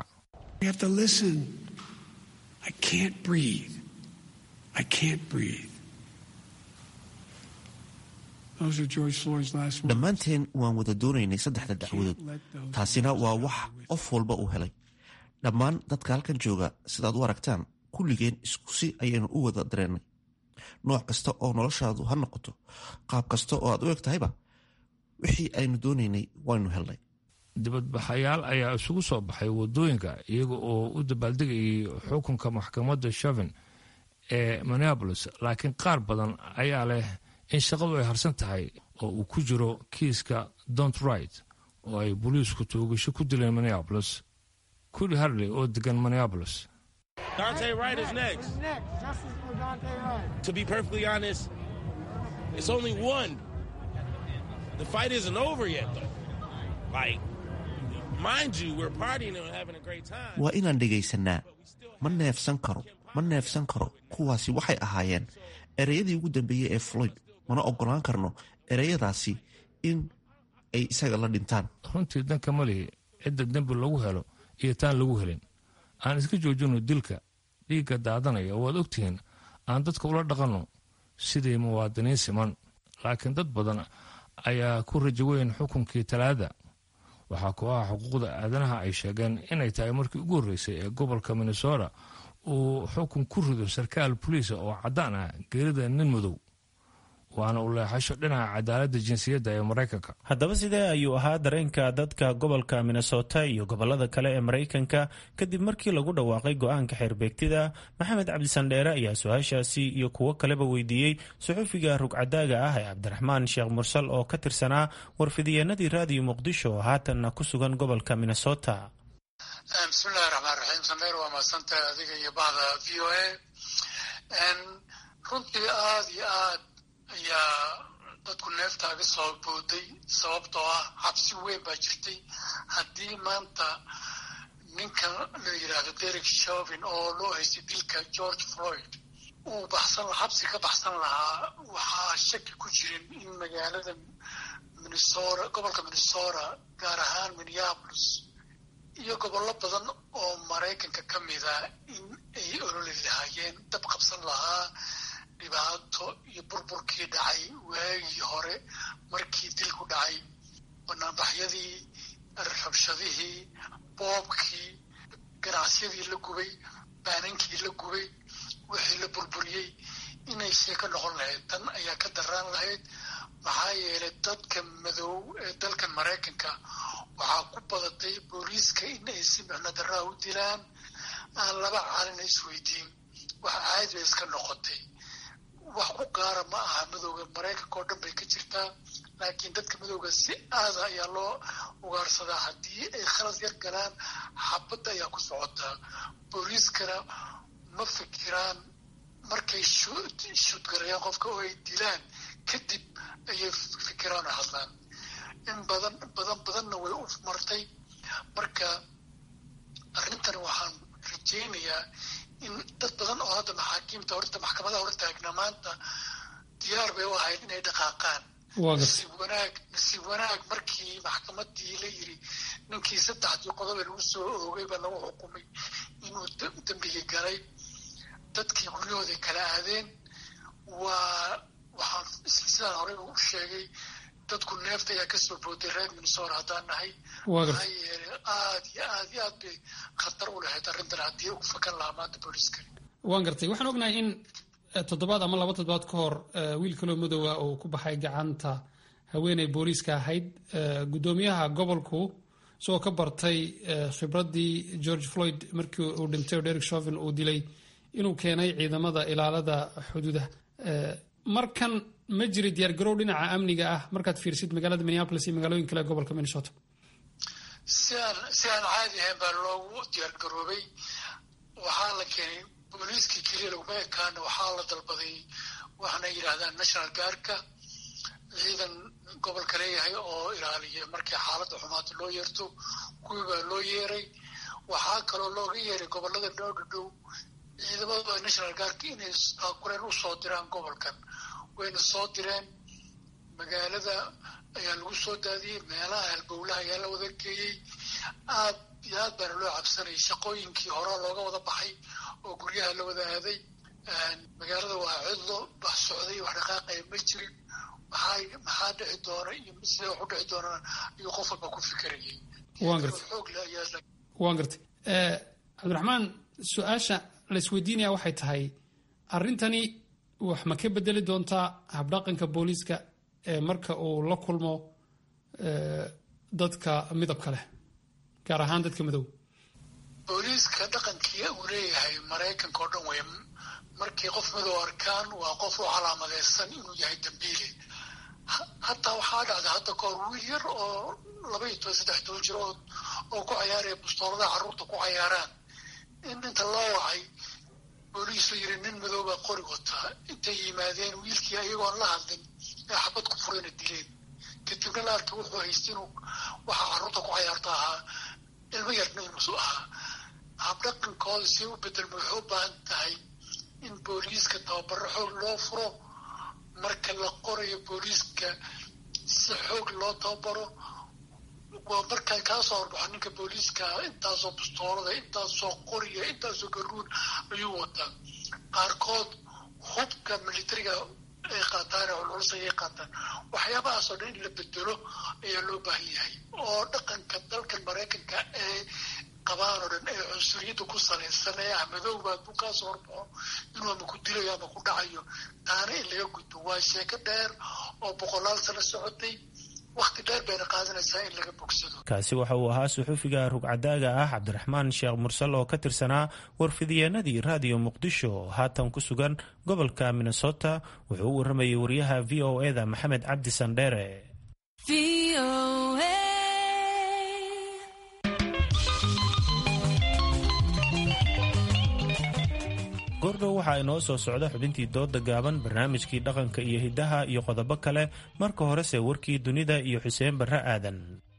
dhammaanteen waan wada doonaynay saddexda dacwadood taasina waa wax qof walba uu helay dhammaan dadka halkan jooga sidaad u aragtaan kulligeen iskusi ayaynu u wada dareennay nooc kasta oo noloshaadu ha noqoto qaab kasta oo aad u eg tahayba wixii aynu doonaynay waynu helnay dibadbaxayaal ayaa isugu soo baxay wadooyinka iyaga oo u dabaaldegayay xukunka maxkamadda shavin ee minneabolis laakiin qaar badan ayaa leh in shaqadu ay harsan tahay oo uu ku jiro kiiska dont right oo ay booliisku toogasho ku dileen minneabolis kuli harley oo degan minneabolis Dante Wright is next. To be perfectly honest, it's only one. The fight isn't over yet, though. Like, mind you, we're partying and having a great time. waa inaan dhegaysanaa ma neefsan karo ma neefsan karo kuwaasi waxay ahaayeen ereyadii ugu dambeeyey ee floyd mana oggolaan karno ereyadaasi in ay isaga la dhintaan runtii danka malihi cidda dembi lagu helo iyo taan lagu helin aan iska joojino dilka dhiigga daadanaya waad ogtihiin aan dadka ula dhaqanno sidii muwaadiniin siman laakiin dad badan ayaa ku rajo weyn xukunkii talaada waxaa kooxaha xuquuqda aadanaha ay sheegeen inay tahay markii ugu horreysay ee gobolka minnesota uu xukun ku rido sarkaal boliisa oo caddaan ah geerida nin madow waana u leexasho dhinaca cadaaladda jinsiyadda ee maraykanka haddaba sidee ayuu ahaa dareenka dadka gobolka minnesota iyo gobolada kale ee maraykanka kadib markii lagu dhawaaqay go-aanka xeerbeegtida maxamed cabdisandheere ayaa su-aashaasi iyo kuwo kaleba weydiiyey suxufiga rugcadaaga ah ee cabdiraxmaan sheekh mursal oo ka tirsanaa warfidiyeenadii raadiyo muqdisho oo haatanna ku sugan gobolka minnesota bismillahi raxmaan raxiim sandheer waa mahadsantahay adiga iyo bahda v o a runtii aad iyo aad ayaa dadku neeftaaga soo booday sababtoo ah cabsi weyn baa jirtay haddii maanta ninka la yidhaahdo derek shovin oo loo haystay dilka george floyd uu baxsan xabsi ka baxsan lahaa waxaa shaki ku jirin in magaalada minnesota gobolka minnesota gaar ahaan minneapolis iyo gobollo badan oo maraykanka ka mida in ay ololi lahaayeen dab qabsan lahaa dhibaato iyo burburkii dhacay waagii hore markii dilku dhacay banaanbaxyadii rabshadihii boobkii ganacsiyadii la gubay baanankii la gubay wixii la burburiyey inay see ka noqon lahayd tan ayaa ka daraan lahayd maxaa yeelay dadka madow ee dalkan maraykanka waxaa ku badatay booliiska in ay si micno darraa u dilaan aan laba caalina isweydiin wax caadi bay iska noqotay wax ku gaara ma aha madowga maraykanka oo dhan bay ka jirtaa laakiin dadka madowga si aada ayaa loo ugaarsadaa haddii ay khalad yar galaan xabadda ayaa ku socotaa booliiskana ma fikiraan markay shuudgarayaan qofka oo ay dilaan kadib ayay fikiraan oo hadlaan in badan badan badanna way u martay marka arrintan waxaan rajaynayaa in dad badan oo hadda maxaakiimta horta maxkamadaha hor taagna maanta diyaar bay u ahayd inay dhaqaaqaan nasiib wanaag nasiib wanaag markii maxkamadii la yiri ninkii saddexdii qodobe lagu soo oogay baa lagu xukumay inuu dembigii galay dadkii guryahooday kala aadeen waa waxaan sidaan horey u sheegay dadku neefta ayaa kasoo booday reer minnesota haddaan nahay maxaa yeelay aad iyo aad iyo aad bay khatar u lahayd arrintan haddii u fakan lahaa maanta booliiskani waan gartay waxaan ognahay in toddobaad ama laba toddobaad ka hor wiil kaloo madowga uu ku baxay gacanta haweeney booliiska ahayd guddoomiyaha gobolku isagoo ka bartay khibraddii george floyd markii uu dhintay oo derek shovin uu dilay inuu keenay ciidamada ilaalada xuduudaha markan ma jiri diyaargarow dhinaca amniga ah markaad fiirsid magaalada minneapolis iyo magaalooyin kale gobolka minnesota si aan si aan caadi ahayn baa loogu diyaargaroobay waxaa la keenay booliiskii keliya laguma ekaana waxaa la dalbaday waxaana yidhaahdaan national guardka ciidan gobolka leeyahay oo ilaaliya markii xaaladda xumaata loo yeerto kuwii baa loo yeeray waxaa kaloo looga yeeray gobolada dhow dhadhow ciidamada national guardka inay kureen u soo diraan gobolkan wayna soo direen magaalada ayaa lagu soo daadiyey meelaha halbowlaha ayaa la wada geeyey aad iyo aad baana loo cabsanayay shaqooyinkii horaa looga wada baxay oo guryaha la wada aaday magaalada waa cidlo bax socday wax dhaqaaqaya ma jirin maxaa maxaa dhici doona iyo sida wax u dhici doonaa ayuu qof walba ku fikirayay waan gartay xoog le ayaa waan gartay cabdiraxmaan su-aasha la isweydiinaya waxay tahay arrintani wax ma ka bedeli doontaa habdhaqanka booliiska ee marka uu la kulmo dadka midabka leh gaar ahaan dadka madow booliiska dhaqankii uu leeyahay maraykanka oo dhan wey markii qof madow arkaan waa qof u calaamadeysan inuu yahay dambiile hataa waxaa dhacday hadda kahor wiil yar oo laba iyo toban saddex toban jir oo oo ku cayaaraya bustooladaha carruurta ku cayaaraan in inta loo wacay booliisu yiri nin madow baa qori wataa intay yimaadeen wiilkii ayagoon la hadlin ee xabad ku furayna dileen kadibna la arkay wuxuu haystay inuu waxa carruurta ku cayaarta ahaa ilmo yarna inuusu ahaa habdhaqankooda si u bedelma waxay u baahan tahay in booliiska tababaro xoog loo furo marka la qorayo booliiska si xoog loo tababaro waa markaa kaa soo horbaxo ninka booliiska intaasoo bustoolada intaasoo qoriya intaasoo garuun ayuu wataa qaarkood hubka militariga ay qaataan ee culculus ayay qaataan waxyaabahaasoo dhan in la bedelo ayaa loo baahan yahay oo dhaqanka dalkan maraykanka ee qabaan oo dhan ee cunsuriyadda ku salaysan ee ah madowba hadduu kaa soo horbaxo inuu ama ku dilayo ama ku dhacayo taana in laga gudbo waa sheeko dheer oo boqolaal sano socotay wakti dheer bayna qaadanaysaa in laga bogsado kaasi waxa uu ahaa suxufiga rugcadaaga ah cabdiraxmaan sheekh mursal oo ka tirsanaa warfidiyeenadii raadiyo muqdisho oo haatan ku sugan gobolka minnesota wuxuu u waramayay wariyaha v o eda maxamed cabdi sandheere goordhow waxaa inoo soo socda xubintii dooda gaaban barnaamijkii dhaqanka iyo hiddaha iyo qodobo kale marka horese warkii dunida iyo xuseen barre aadan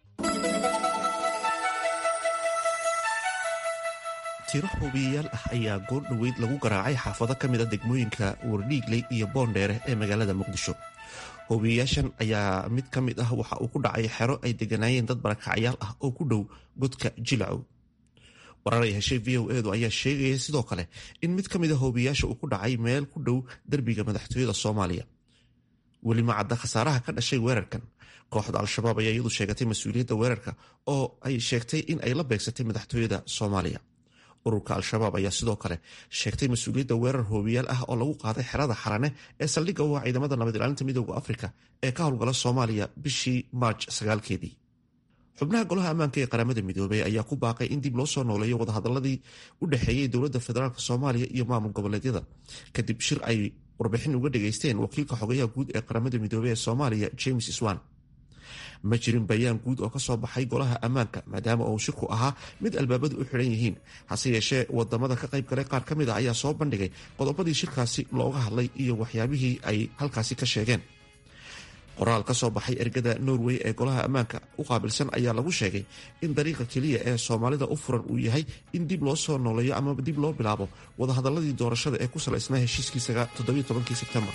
tiro hubiyayaal ah ayaa goor dhoweyd lagu garaacay xaafado ka mid a degmooyinka wardhiigley iyo boondheere ee magaalada muqdisho hubiyayaashan ayaa mid ka mid ah waxa uu ku dhacay xero ay deganaayeen dad barakacyaal ah oo ku dhow godka jilacow warar ay heshay v o edu ayaa sheegaya sidoo kale in mid ka mid a hoobiyaasha uu ku dhacay meel ku dhow derbiga madaxtooyada soomaaliya weli ma cadda khasaaraha ka dhashay weerarkan kooxda al-shabaab ayaa iyadu sheegatay mas-uuliyadda weerarka oo ay sheegtay in ay la beegsatay madaxtooyada soomaaliya ururka al-shabaab ayaa sidoo kale sheegtay mas-uuliyadda weerar hoobiyaal ah oo lagu qaaday xerada xarane ee saldhigga u ah ciidamada nabad ilaalinta midooda afrika ee ka howlgala soomaaliya bishii maarj sagaalkeedii xubnaha golaha ammaanka ee qaramada midoobey ayaa ku baaqay in dib loo soo nooleeyo wadahadaladii u dhexeeyey dowladda federaalk soomaaliya iyo maamul goboleedyada kadib shir ay warbixin uga dhageysteen wakiilka xogayaha guud ee qaramada midoobey ee soomaaliya james swan ma jirin bayaan guud oo kasoo baxay golaha ammaanka maadaama uu shirku ahaa mid albaabadu u xidhan yihiin hase yeeshee wadamada ka qayb galay qaar ka mid a ayaa soo bandhigay qodobadii shirkaasi looga hadlay iyo waxyaabihii ay halkaasi ka sheegeen qoraal ka soo baxay ergada norway ee golaha ammaanka u qaabilsan ayaa lagu sheegay in dariiqa keliya ee soomaalida u furan uu yahay in dib loo soo nooleeyo ama dib loo bilaabo wadahadaladii doorashada ee ku salaysnaa heshiiskii sebtembar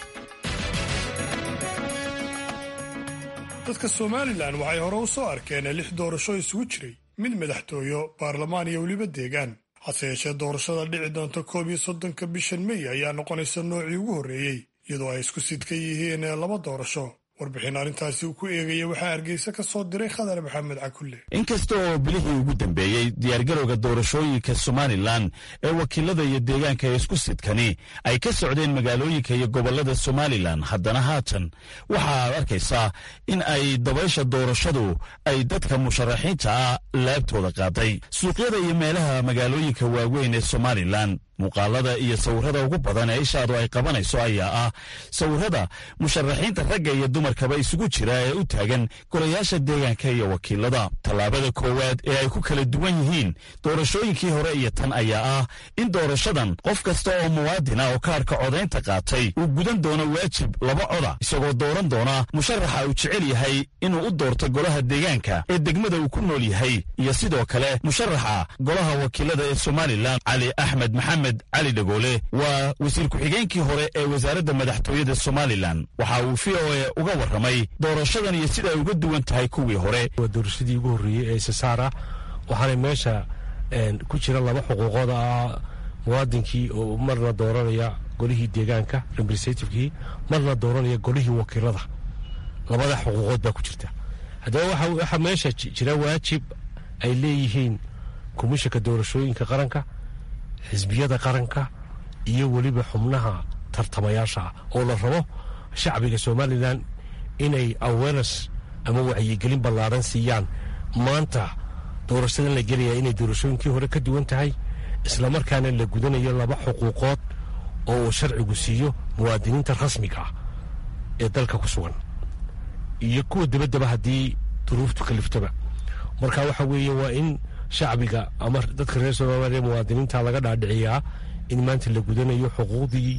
dadka somalilan waxay hore u soo arkeen lix doorasho isugu jiray mid madaxtooyo baarlamaan iyo weliba deegaan hase yeeshee doorashada dhici doonta koob iyo soddonka bishan mey ayaa noqonaysa noocii ugu horreeyey iyadoo ay isku sidka yihiin laba doorasho warbixin arrintaasi uu ku eegaya waxaa hargeysa ka soo diray khadar maxamed cakulle inkasta oo bilihii ugu dambeeyey diyaargarowga doorashooyinka somalilan ee wakiilada iyo deegaanka ee isku sidkani ay ka socdeen magaalooyinka iyo gobollada somalilan haddana haatan waxaad arkaysaa in ay dabaysha doorashadu ay dadka musharaxiinta ah laabtooda qaaday suuqyada iyo meelaha magaalooyinka waaweyn ee somalilan muuqaalada iyo sawirrada ugu badan ee ishaadu ay qabanayso ayaa ah sawirrada musharaxiinta ragga iyo dumarkaba isugu jira ee u taagan golayaasha deegaanka iyo wakiilada tallaabada koowaad ee ay ku kala duwan yihiin doorashooyinkii hore iyo tan ayaa ah in doorashadan qof kasta oo muwaadin ah oo kaarhka codaynta qaatay uu gudan doono waajib laba coda isagoo dooran doona musharaxa uu jecel yahay inuu u doorto golaha deegaanka ee degmada uu ku nool yahay iyo sidoo kale musharaxa golaha wakiilada ee somalilan cali axmed maxamed maxamed cali dhagoole waa wasiir ku-xigeenkii hore ee wasaaradda madaxtooyada somalilan waxa uu v o e uga warramay doorashadan iyo sida ay uga duwan tahay kuwii hore waa doorashadii ugu horreeyey ee sasaara waxaana meesha ku jira laba xuquuqood ah muwaadinkii oo marna dooranaya golihii deegaanka representativekii marna dooranaya golihii wakiilada labada xuquuqood baa ku jirta haddaba waxaa meesha jira waajib ay leeyihiin komishanka doorashooyinka qaranka xisbiyada qaranka iyo weliba xubnaha tartamayaasha ah oo la rabo shacbiga somalilan inay awareness ama wacyigelin ballaaran siiyaan maanta doorashadan la gelaya inay doorashooyinkii hore ka duwan tahay islamarkaana la gudanayo laba xuquuqood oo uu sharcigu siiyo muwaadiniinta rasmiga ah ee dalka ku sugan iyo kuwa dabaddaba haddii duruuftu kaliftaba marka waxa weeye waa in shacbiga ama dadka reer soomaaliya muwaadiniinta laga dhaadhiciyaa in maanta la gudanayo xuquuqdii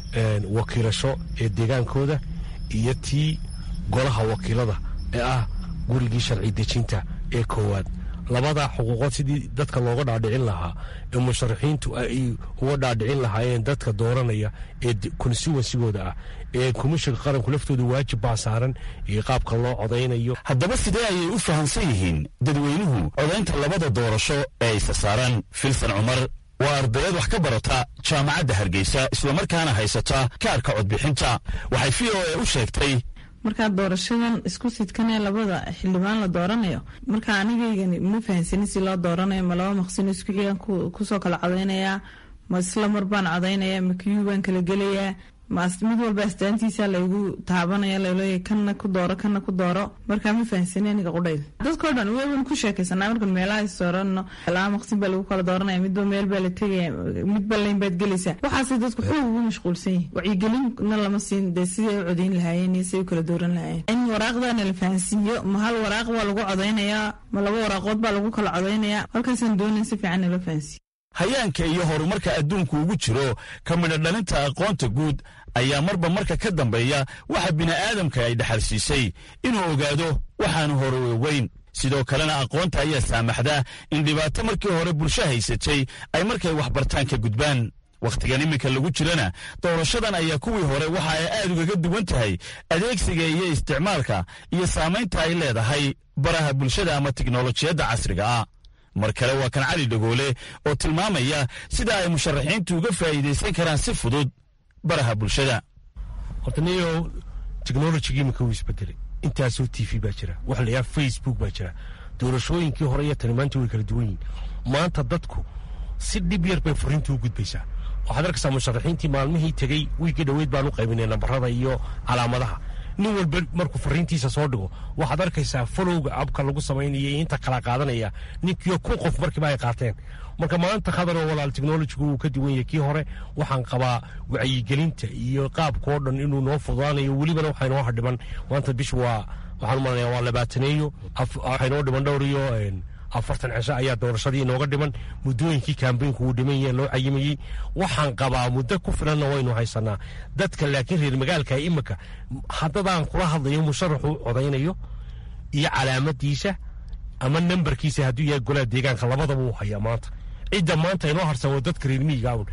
wakiilasho ee deegaankooda iyo tii golaha wakiilada ee ah gurigii sharci dejinta ee koowaad labada xuquuqood sidii dadka looga dhaadhicin lahaa ee musharaxiintu ay uga dhaadhicin lahaayeen dadka dooranaya ee konsuwansigooda ah ee komishanka qaranku laftooda waajib baa saaran iyo qaabka loo codaynayo haddaba sidee ayay u fahamsan yihiin dadweynuhu codaynta labada doorasho ee isa saaran filsan cumar waa ardayad wax ka barata jaamacadda hargeysa islamarkaana haysata kaarka codbixinta waxay v o e u sheegtay markaa doorashadan isku sidkanee labada xildhibaan la dooranayo marka anigaygani ma fahansanin si loo dooranayo ma laba maqsino isku xigan kusoo kala codaynayaa ma isla mar baan codaynaya ma kiyuu baan kala gelayaa mid walba astaantiisa laygu taabanaya laleeya kana ku dooro kana ku dooro markaa ma fahansani aniga qudhayda dadkao dhan weban ku sheekaysanaa markan meelaha soorano laba maqsin baa lagu kala dooranaya midba meel baa la tegaya midba layn baad gelaysaa waxaasay dadku xoog ugu mashquulsan yihin wacyigelinna lama siin dee siday u codayn lahaayeen iyo siday u kala dooran lahaayeen in waraaqdana la fahansiiyo ma hal waraaq baa lagu codaynayaa ma laba waraaqood baa lagu kala codaynayaa halkaasaan doonayn si fiican nala fahansiiyo hayaanka iyo horumarka adduunku ugu jiro ka midho dhalinta aqoonta guud ayaa marba marka ka dambeeya waxa bini'aadamka ay dhaxalsiisay inuu ogaado waxaanu hore ogeyn sidoo kalena aqoonta ayaa saamaxda in dhibaato markii hore bulsho haysatay ay markay waxbartaan ka gudbaan wakhtigan iminka lagu jirana doorashadan ayaa kuwii hore waxa ay aad ugaga duwan tahay adeegsiga iyo isticmaalka iyo saamaynta ay leedahay baraha bulshada ama tiknolojiyadda casriga ah mar kale waa kan cali dhagoole oo tilmaamaya sida ay musharaxiintu uga faa'iidaysan karaan si fudud baraha bulshada horta niyo technologigii iminka wuu isbedelay intaasoo t v baa jira waxa la yidhaha facebook baa jira doorashooyinkii hore iyo tani maanta way kala duwan yihin maanta dadku si dhib yar bay furiintu u gudbaysaa waxaad arkaysaa musharaxiintii maalmihii tegey wiigii dhoweyd baan u qaybinay nambarada iyo calaamadaha nin walba markuu fariintiisa soo dhigo waxaad arkaysaa folowga abka lagu samaynaya inta kala qaadanaya ninkiyo kun qof markiiba ay qaateen marka maanta khadaroo walaal technologigu uu ka duwan yahay kii hore waxaan qabaa wacyigelinta iyo qaabkao dhan inuu noo fududaanayo welibana waxaa inoo hadhiman maanta bish waa waxaan umalanaya waa labaataneeyo waxaa inoo dhiman dhowr iyo afartan cisho ayaa doorashadii inooga dhiman muddooyinkii kambeynku uu dhiman yahe loo cayimayey waxaan qabaa muddo ku filanna waynu haysanaa dadka laakiin reer magaalka imika haddadaan kula hadlayo musharaxu codaynayo iyo calaamadiisa ama nambarkiisa hadduu yahay golaha deegaanka labadaba uu hayaa maanta cidda maanta inoo harsan waa dadka reer miyigaawun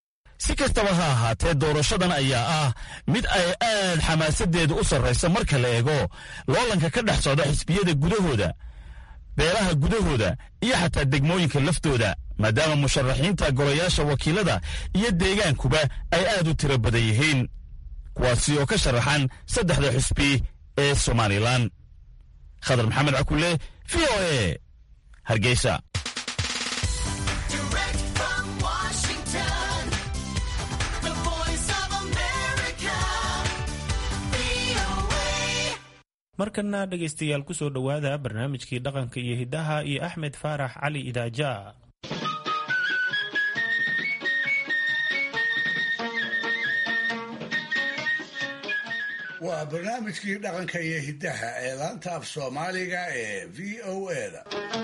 si kastaba ha ahaatee doorashadan ayaa ah mid ay aad xamaasadeeda u sarraysa marka la eego loolanka ka dhex socda xisbiyada gudahooda beelaha gudahooda iyo xataa degmooyinka laftooda maadaama musharaxiinta golayaasha wakiilada iyo deegaankuba ay aad u tiro badan yihiin kuwaasi oo ka sharaxan saddexda xusbi ee somalilan khadar maxamed cakule v o e hargeysa markana dhegaystayaal ku soo dhowaada barnaamijkii dhaqanka iyo hiddaha iyo axmed faarax cali idaaja waa barnaamijkii dhaqanka iyo hiddaha ee laanta af soomaaliga ee v o eda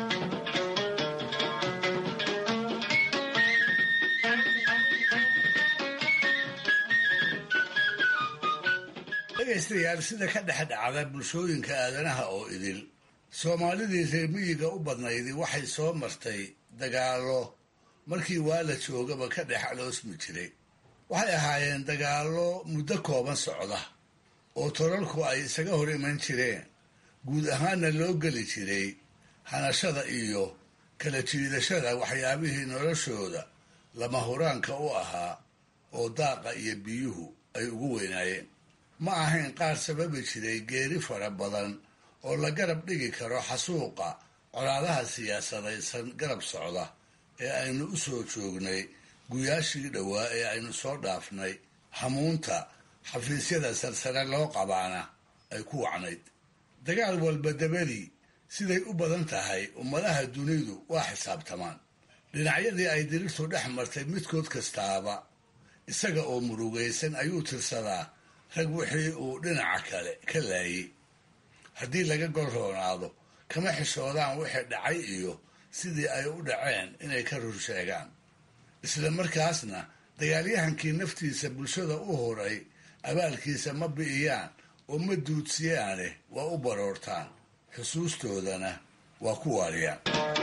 dhegaystayaal sida ka dhex dhacda bulshooyinka aadanaha oo idil soomaalidii reer miyiga u badnaydii waxay soo martay dagaallo markii waa la joogaba ka dhex aloosmi jiray waxay ahaayeen dagaallo muddo kooban socda oo tolalku ay isaga hor iman jireen guud ahaanna loo geli jiray hanashada iyo kala jiidashada waxyaabihii noloshooda lama huraanka u ahaa oo daaqa iyo biyuhu ay ugu weynaayeen ma ahayn qaar sababi jiray geeri fara badan oo la garab dhigi karo xasuuqa colaadaha siyaasadaysan garab socda ee aynu u soo joognay guyaashii dhowaa ee aynu soo dhaafnay hamuunta xafiisyada sarsare loo qabaana ay ku wacnayd dagaal walba dabadii siday u badan tahay ummadaha dunidu waa xisaabtamaan dhinacyadii ay dirirtu dhex martay midkood kastaaba isaga oo murugaysan ayuu tirsadaa rag wixii uu dhinaca kale ka laayay haddii laga gol roonaado kama xishoodaan wixii dhacay iyo sidii ay u dhaceen inay ka rur sheegaan isla markaasna dagaalyahankii naftiisa bulshada u horay abaalkiisa ma bi'iyaan oo ma duudsiyaane waa u baroortaan xusuustoodana waa ku waariyaan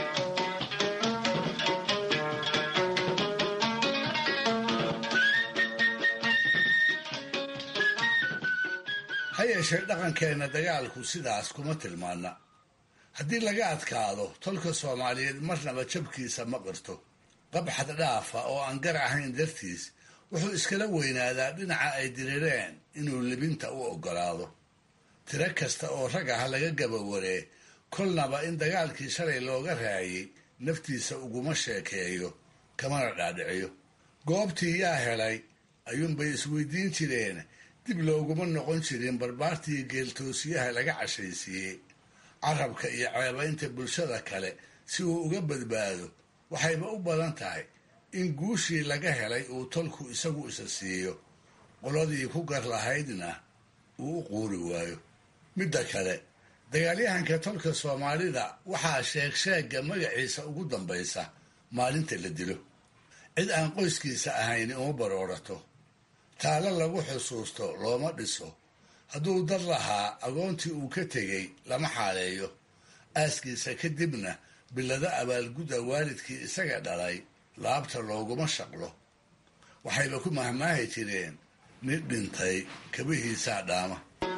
ha yeeshee dhaqankeenna dagaalku sidaas kuma tilmaana haddii laga adkaado tolka soomaaliyeed marnaba jabkiisa ma qirto qabxad dhaafa oo aan gar ahayn dartiis wuxuu iskala weynaadaa dhinaca ay dirireen inuu libinta u oggolaado tiro kasta oo rag ah laga gabawaree kolnaba in dagaalkii shalay looga raayay naftiisa uguma sheekeeyo kamana dhaadhiciyo goobtii yaa helay ayuunbay isweydiin jireen dib looguma noqon jirin barbaartii geeltoosiyaha laga cashaysiiyey carabka iyo ceebaynta bulshada kale si uu uga badbaado waxayba u badan tahay in guushii laga helay uu tolku isagu isa siiyo qoladii ku gar lahaydna uu u quuri waayo midda kale dagaalyahanka tolka soomaalida waxaa sheeg sheegga magaciisa ugu dambaysa maalinta la dilo cid aan qoyskiisa ahayni uma baroorato taalo lagu xusuusto looma dhiso hadduu dad lahaa agoontii uu ka tegey lama xaaleeyo aaskiisa kadibna bilado abaalgudda waalidkii isaga dhalay laabta looguma shaqlo waxayba ku mahmaahi jireen nin dhintay kabihiisaa dhaama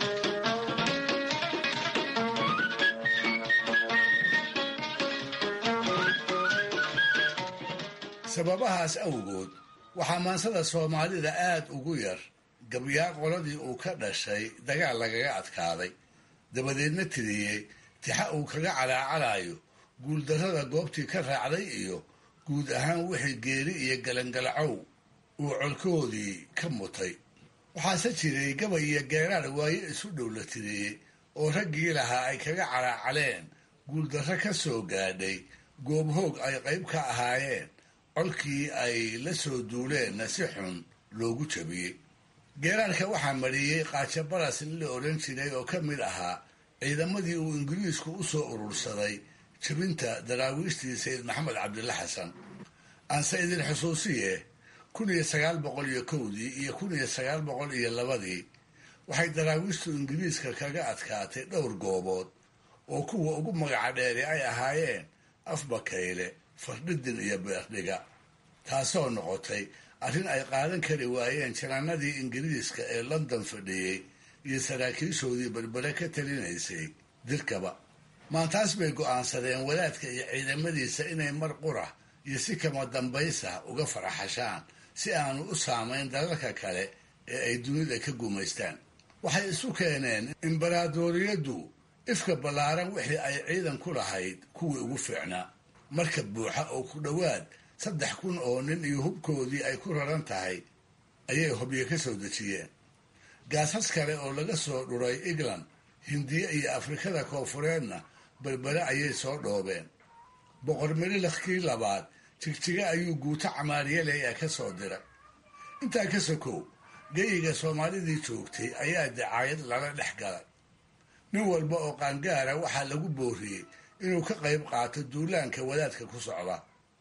sababahaas awgood waxaa maansada soomaalida aad ugu yar gabyaa qoladii uu ka dhashay dagaal lagaga adkaaday dabadeedna tiriyey tixa uu kaga calaacalayo guuldarrada goobtii ka raacday iyo guud ahaan wixii geeri iyo galangalacow uu colkoodii ka mutay waxaase jiray gabay iyo geeraar waaye isu dhow la tiriyey oo raggii lahaa ay kaga calaacaleen guuldarro ka soo gaadhay goobhoog ay qayb ka ahaayeen colkii ay la soo duuleenna si xun loogu jabiyey geeraarka waxaa mariyey qaajo baras in la odhan jiray oo ka mid ahaa ciidamadii uu ingiriisku u soo urursaday jabinta daraawiishtii sayid maxamed cabdilla xasan aanse idin xusuusiye kun iyo sagaal boqol iyo kowdii iyo kun iyo sagaal boqol iyo labadii waxay daraawiishtu ingiriiska kaga adkaatay dhowr goobood oo kuwa ugu magaca dheeri ay ahaayeen afbakayle fardhidin iyo beerdhiga taasoo noqotay arrin ay qaadan kari waayeen janaanadii ingiriiska ee london fadhiyey iyo saraakiishoodii berbere ka talinaysay dirkaba maantaas bay go'aansadeen wadaadka iyo ciidamadiisa inay mar qura iyo si kama dambaysa uga faraxashaan si aanu u saamayn dalalka kale ee ay dunida ka gumaystaan waxay isu keeneen imbaraadoriyaddu ifka ballaaran wixii ay ciidan ku lahayd kuwii ugu fiicnaa marka buuxa oo ku dhowaad saddex kun oo nin iyo hubkoodii ay ku raran tahay ayay hobyo ka soo dejiyeen gaasas kale oo laga soo dhuray england hindiya iyo afrikada koofureedna berbere ayay soo dhoobeen boqor melilakii labaad jigjiga ayuu guuto camaariyaley ah ka soo diray intaa ka sokow geyiga soomaalidii joogtay ayaa dacaayad lala dhex galay nin walba oo qaangaara waxaa lagu booriyey inuu ka qayb qaato duulaanka wadaadka ku socda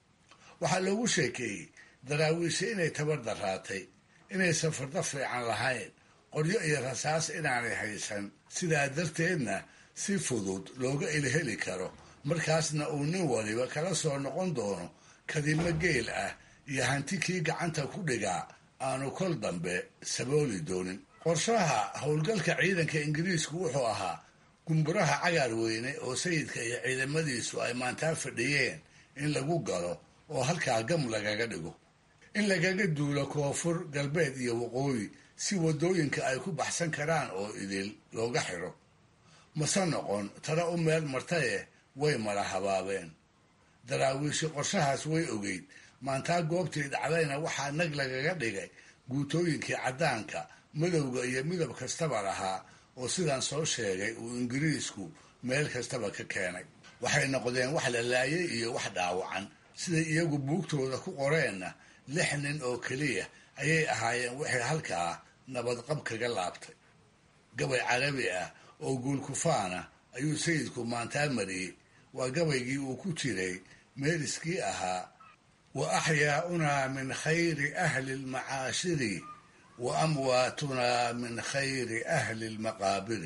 waxaa loogu sheekeeyey daraawiishe inay tabar daraatay inaysan fardo fiican lahayn qoryo iyo rasaas inaanay haysan sidaa darteedna si fudud looga ilheli karo markaasna uu nin waliba kala soo noqon doono kadimo geel ah iyo hanti kii gacanta ku dhigaa aanu kol dambe sabooli doonin qorshaha howlgalka ciidanka ingiriisku wuxuu ahaa gumburaha cagaar weyne oo sayidka iyo ciidamadiisu ay maantaa fadhiyeen in lagu galo oo halkaa gam lagaga dhigo in lagaga duulo koonfur galbeed iyo waqooyi si waddooyinka ay ku baxsan karaan oo idil looga xidho mase noqon tana u meel martaye way mala habaabeen daraawiishi qorshahaas way ogeyd maantaa goobtii dhacdayna waxaa nag lagaga dhigay guutooyinkii caddaanka madowga iyo midab kastaba lahaa oo sidaan soo sheegay uu ingiriisku meel kastaba ka keenay waxay noqdeen wax la laayay iyo wax dhaawacan siday iyagu buugtooda ku qoreenna lix nin oo keliya ayay ahaayeen wixii halkaa nabadqab kaga laabtay gabay carabi ah oo guulkufaana ayuu sayidku maantaa mariyey waa gabaygii uu ku jiray meeliskii ahaa wa axyaaunaa min khayri ahli lmacaashiri wa amwaatunaa min khayri ahli lmaqaabiri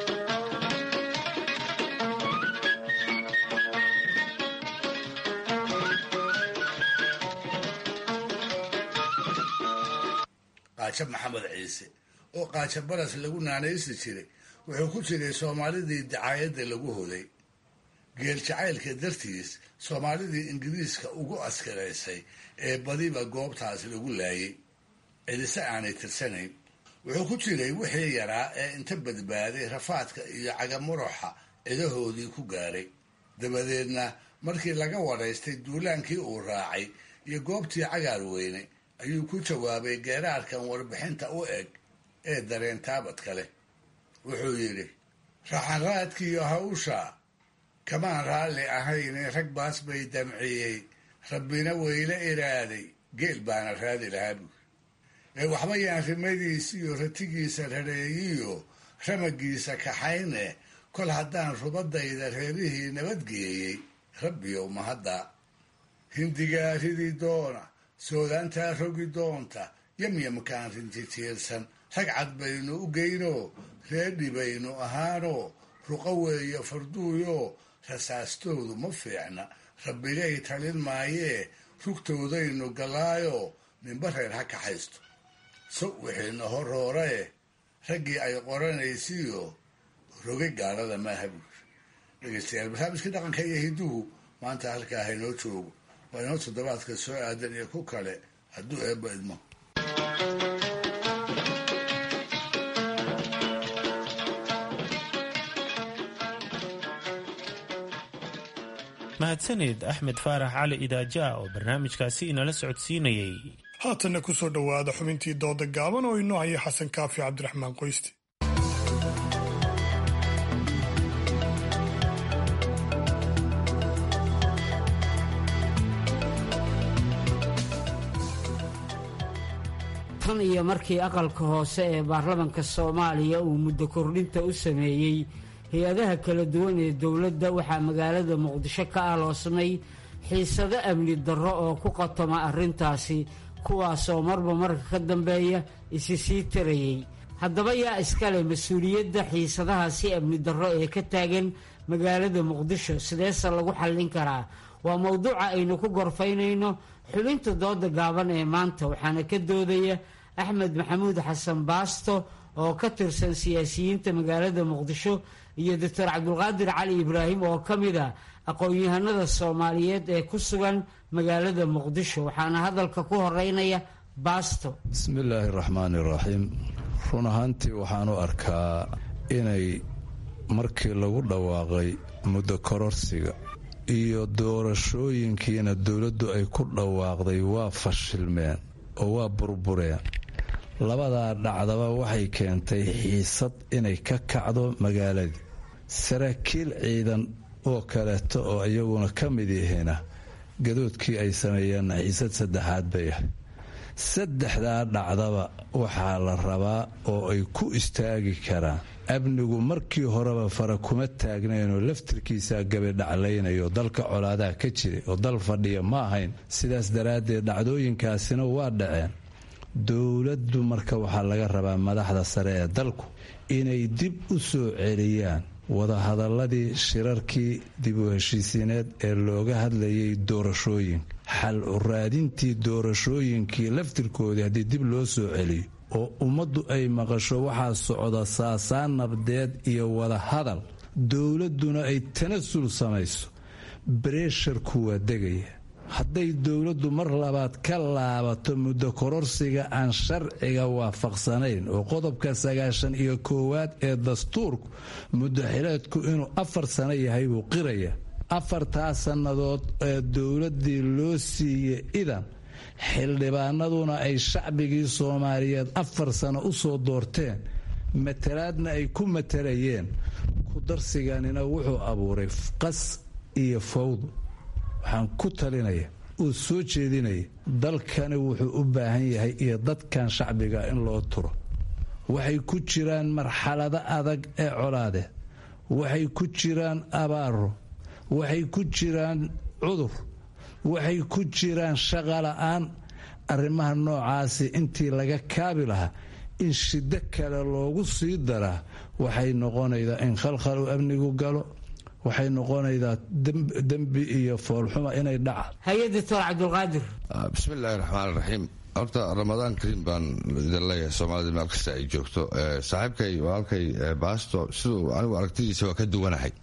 qaajo maxamed ciise oo qaajo baras lagu naanaysi jiray wuxuu ku jiray soomaalidii dacaayadda lagu hoday geel jacaylka dartiis soomaalidii ingiriiska ugu askaraysay ee badiba goobtaas lagu laayay cidise aanay tirsanayn wuxuu ku jiray wixii yaraa ee inta badbaaday rafaadka iyo cagamuruxa cidahoodii ku gaaray dabadeedna markii laga wadhaystay duulaankii uu raacay iyo goobtii cagaar weyne ayuu ku jawaabay geeraarkan warbixinta u eg ee dareen taabadka leh wuxuu yidhi raxanraadkiiyo hawsha kamaan raalli ahayne rag baas bay damciyey rabbina weyla iraaday geel baana raadi lahaa buuri ee waxba yaan rimadiis iyo ratigiisa rareeyiyo ramagiisa kaxayne kol haddaan rubadayda reerihii nabadgeeyey rabbiyow mahadda hindigaa ridi doona soodaantaa rogi doonta yamyamkaan rintitiirsan rag cad baynu u geynoo reedhi baynu ahaanoo ruqo weeyo farduuyo rasaastoodu ma fiicna rabbigay talin maayee rugtoodaynu gallaayo ninba reer ha kaxaysto so wixiina horoorae raggii ay qoranaysiyo roge gaalada maaha buuri dhegeystayaal barnaamijkii dhaqanka iyo hidduhu maanta halkaa haynoo joogo waa inoo toddobaadka soo aadan iyo ku kale hadduu eebba idmo mahadsanid axmed faarax cali idaaja oo barnaamijkaasi inala socodsiinayey haatanna ku soo dhowaada xubintii dooda gaaban oo inoo haya xasan kaafi cabdiraxmaan qoysti tan iyo markii aqalka hoose ee baarlamanka soomaaliya uu muddo kordhinta u sameeyey hay-adaha kala duwan ee dowladda waxaa magaalada muqdisho ka aloosnay xiisado amni darro oo ku qatoma arrintaasi kuwaasoo marba marka ka dambeeya isi sii tarayey haddaba yaa iskale mas-uuliyadda xiisadahaasi amni darro ee ka taagan magaalada muqdisho sideese lagu xallin karaa waa mowduuca aynu ku gorfaynayno xubinta dooda gaaban ee maanta waxaana ka doodaya axmed maxamuud xasan baasto oo ka tirsan siyaasiyiinta magaalada muqdisho iyo doctor cabdulqaadir cali ibraahim oo ka mid a aqoon-yahanada soomaaliyeed ee ku sugan magaalada muqdisho waxaana hadalka ku horeynaya baasto bismillaahi raxmaani raxiim run ahaantii waxaan u arkaa inay markii lagu dhawaaqay muddo kororsiga iyo doorashooyinkiina dowladdu ay ku dhawaaqday waa fashilmeen oo waa burbureen labadaa dhacdaba waxay keentay xiisad inay ka kacdo magaaladii saraakiil ciidan oo kaleeto oo iyaguna ka mid yihiina gadoodkii ay sameeyeenna xiisad saddexaad bay ahay saddexdaa dhacdaba waxaa la rabaa oo ay ku istaagi karaan amnigu markii horeba fara kuma taagnaynoo laftirkiisaa gabidhaclaynayo dalka colaadaha ka jiray oo dal fadhiya ma ahayn sidaas daraaddeed dhacdooyinkaasina waa dhaceen dowladdu marka waxaa laga rabaa madaxda sare ee dalku inay dib u soo celiyaan wadahadaladii shirarkii dib u heshiisiineed ee looga hadlayay doorashooyinka xal uraadintii doorashooyinkii laftirkoodii haddii dib loo soo celiyo oo ummaddu ay maqasho waxaa socda saasaan nabdeed iyo wada hadal dowladduna ay tanasul samayso bareesharku waa degaya hadday dowladdu mar labaad ka laabato muddo kororsiga aan sharciga waafaqsanayn oo qodobka sagaashan iyo koowaad ee dastuurku muddaxileedku inuu afar sano yahay buu qiraya afartaa sannadood ee dowladdii loo siiyey idan xildhibaanaduna ay shacbigii soomaaliyeed afar sano u soo doorteen matalaadna ay ku matalayeen ku darsiganina wuxuu abuuray qas iyo fawd waxaan ku talinaya oo soo jeedinaya dalkani wuxuu u baahan yahay iyo dadkan shacbiga in loo turo waxay ku jiraan marxalado adag ee colaadeed waxay ku jiraan abaaro waxay ku jiraan cudur waxay ku jiraan shaqola'aan arrimaha noocaasi intii laga kaabi lahaa in shiddo kale loogu sii daraa waxay noqonaydaa in khalkhalu amnigu galo waxay noqonaydaa dembi iyo foolxuma inay dhaca hay-a doctor cabdulqaadir bismiillaahi raxmaan raxiim horta ramadaan kariim baan idin leeyahay soomaalida meel kasta ay joogto saaxiibkay walaalkay baasto siduu anigu aragtidiisa waa ka duwanahay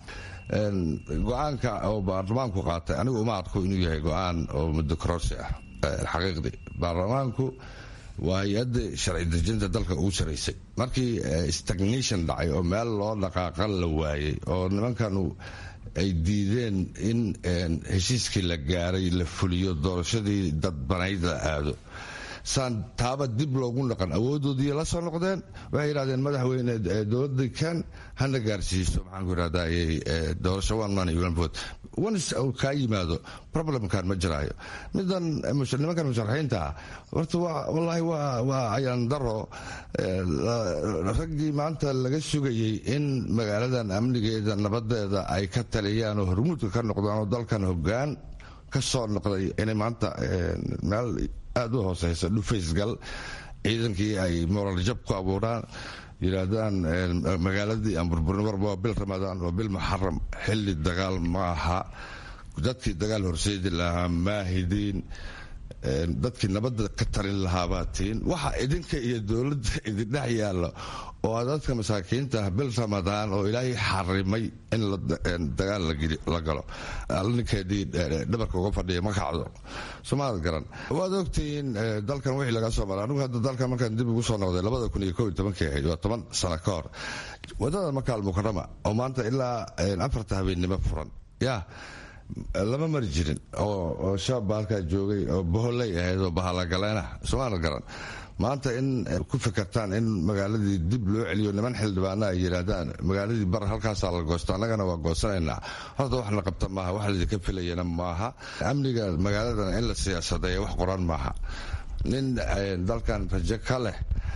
go-aanka oo baarlamaanku qaatay anigu uma arko inuu yahay go-aan oo muddo kororsi ah xaqiiqdii baarlamaanku waa hay-adda sharci dejinta dalka ugu saraysay markii stagnation dhacay oo meel loo dhaqaaqan la waayey oo nimankanu ay diideen in heshiiskii la gaaray la fuliyo doorashadii dadbanayd la aado saan taaba dib loogu dhaqan awoodoodii la soo noqdeen waxay yidhahdeen madaxweyne dowladda kan hana gaarsiiso maxaanku yidhahdaa doorasho one man iyo one vote onis uu kaa yimaado problemkan ma jiraayo midan nimankan musharaxiinta ah horta wallaahi waa ayaan daro raggii maanta laga sugayey in magaaladan amnigeeda nabadeeda ay ka taliyaan oo hormuudka ka noqdaan oo dalkan hogaan ka soo noqday inay maanta meel aada u hooseysa dhufaysgal ciidankii ay moral jab ku abuuraan yidhaahdaan magaaladii aan burburin warba waa bil ramadaan waa bil muxaram xilli dagaal ma aha dadkii dagaal horseedi lahaa maahidiin dadkii nabadda ka talin lahaabaa tiin waxa idinka iyo dowladda idindhex yaalla oo dadka masaakiinta ah bil ramadaan oo ilaahay xarimay in dagaal la galo ninkeedii dhabarka uga fadhiya ma kacdo somaad garan waad ogtihiin dalkan wixii laga soo maray anigu hadda dalkan markaan dib ugu soo noqday labada kun iyo kow iyo tobankii ahayd waa toban sano ka hor wadada makaal mukarama oo maanta ilaa afarta habeennimo furan yaa lama mari jirin oo shaabba halkaa joogay oo boholey ahayd oo bahalagaleena somaal garan maanta in ku fikirtaan in magaaladii dib loo celiyo niman xildhibaana ay yidhaahdaan magaaladii bar halkaasaa la goosto annagana waa goosanaynaa horta waxna qabta maaha wax laydinka filayana maaha amniga magaaladan in la siyaasadeeya wax qoran maaha nin dalkan rajo ka leh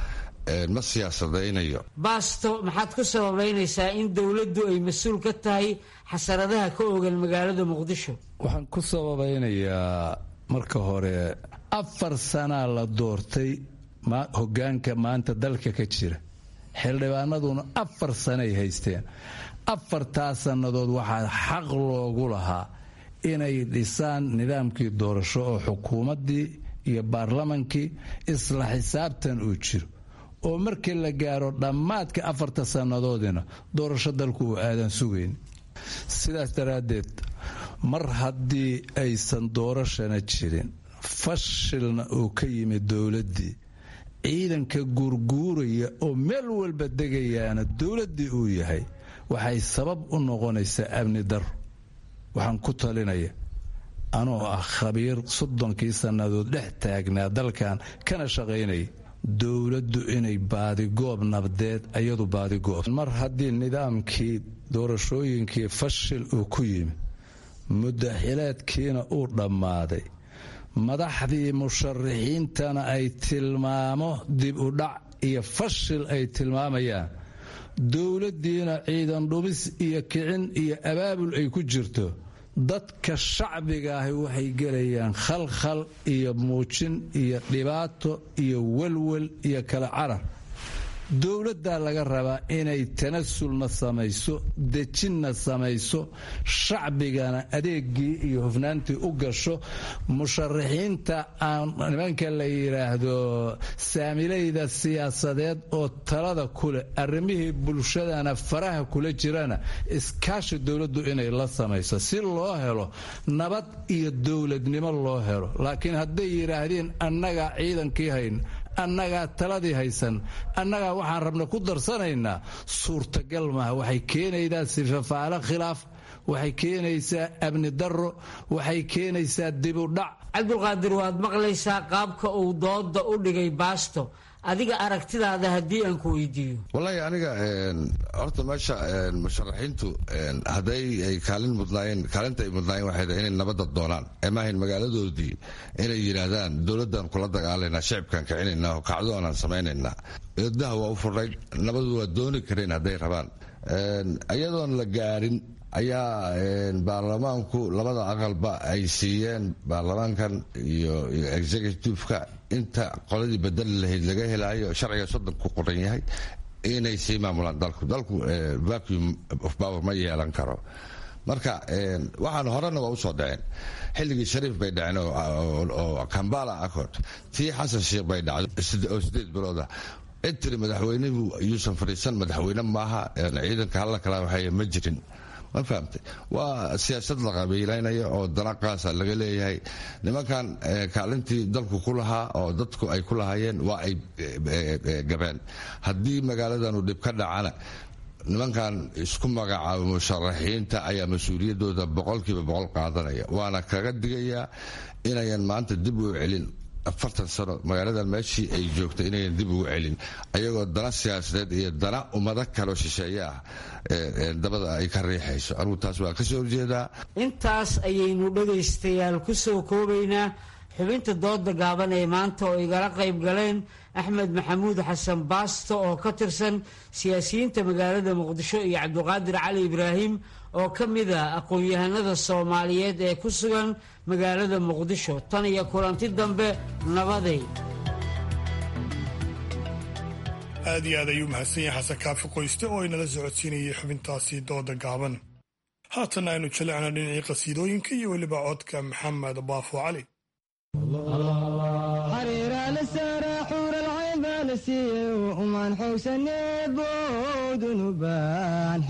ma siyaasadaynayo baasto maxaad ku sababaynaysaa in dowladdu ay mas-uul ka tahay xasaradaha ka ogan magaalada muqdisho waxaan ku sababaynayaa marka hore afar sanaa la doortay hogaanka maanta dalka ka jira xildhibaanaduna afar sanay haysteen afartaa sannadood waxaa xaq loogu lahaa inay dhisaan nidaamkii doorasho oo xukuumaddii iyo baarlamankii isla xisaabtan uu jiro oo markii la gaaro dhammaadka afarta sannadoodina doorasho dalku uu aadan sugayn sidaas daraaddeed mar haddii aysan doorashana jirin fashilna uu ka yimid dowladdii ciidanka guurguuraya oo meel walba degayaana dowladdii uu yahay waxay sabab u noqonaysaa amni daro waxaan ku talinaya anoo ah khabiir soddonkii sannadood dhex taagnaa dalkan kana shaqaynaya dowladdu inay baadigoob nabdeed ayadu baadigoob mar haddii nidaamkii doorashooyinkii fashil uu ku yimid muddaxileedkiina uu dhammaaday madaxdii musharaxiintana ay tilmaamo dib u dhac iyo fashil ay tilmaamayaan dowladdiina ciidan dhumis iyo kicin iyo abaabul ay ku jirto dadka shacbiga ahi waxay gelayaan khalkhal iyo muujin iyo dhibaato iyo welwel iyo kala carar dowladdaa laga rabaa inay tanasulna samayso dejinna samayso shacbigana adeegii iyo hufnaantii u gasho musharaxiinta aan nimanka la yidhaahdo saamilayda siyaasadeed oo talada kuleh arrimihii bulshadana faraha kula jirana iskaashi dowladdu inay la samayso si loo helo nabad iyo dowladnimo loo helo laakiin hadday yidhaahdeen annagaa ciidankii hayn annagaa taladii haysan annagaa waxaan rabna ku darsanaynaa suurtagal maaha waxay keenaydaa sifafaalo khilaaf waxay keenaysaa amni darro waxay keenaysaa dibudhac cabdulqaadir waad maqlaysaa qaabka uu dooda u dhigay baasto adiga aragtidaada haddii aan ku weydiiyo wallaahi aniga horta meesha musharaxiintu hadday ay kaalin mudnaayeen kaalinta ay mudnaayeen waxay tahay inay nabadda doonaan ee maahayn magaaladoodii inay yidhaahdaan dowladdan kula dagaalaynaa shicibkan kicinaynaa oo kacdoonaan samaynaynaa eedaha waa u furnayd nabadu waa dooni kareen hadday rabaan iyadoon la gaadhin ayaa baarlamaanku labada aqalba ay siiyeen baarlamaankan iyo executiveka inta qoladii bedeli lahayd laga helaayo sharciga soddon ku qoran yahay inay sii maamulaan dalku dalku vacuum of power ma yeelan karo marka waxaan horena waa usoo dhaceen xilligii shariif bay dhaceen oo kambala accord tii xasan sheikh bay dhacday oo sideed bilooda cid tiri madaxweynuhu yuusan fadhiisan madaxweyne maaha ciidanka halla kala waxay ma jirin ma fahamtay waa siyaasad la qabiilaynaya oo danaqaasa laga leeyahay nimankan kaalintii dalku ku lahaa oo dadku ay ku lahaayeen waa ay gabeen haddii magaaladanu dhib ka dhacana nimankan isku magacaabo musharaxiinta ayaa mas-uuliyaddooda boqolkiiba boqol qaadanaya waana kaga digayaa inayan maanta dib u celin afartan sano magaaladan meeshii ay joogta inayan dib ugu celin ayagoo dana siyaasadeed iyo dana ummado kaloo shisheeye ah dabada ay ka riixayso anugu taas waa kasoo horjeedaa intaas ayaynu dhegaystayaal ku soo koobaynaa xubinta dooda gaaban ee maanta oo igala qayb galeen axmed maxamuud xasan baasto oo ka tirsan siyaasiyiinta magaalada muqdisho iyo cabdiqaadir cali ibraahim oo ka mid a aqoon-yahanada soomaaliyeed ee ku sugan magaalada muqdisho tan iyo kulanti dambe nabaday aad iyo aad ayuu mahadsan yahay xasan kaafi qoyste oo inala socodsiinayay xubintaasi dooda gaaban haatan aynu jalecna dhinacii qasiidooyinka iyo weliba codka maxamed baafo cali umaan xoogsanee boodunubaan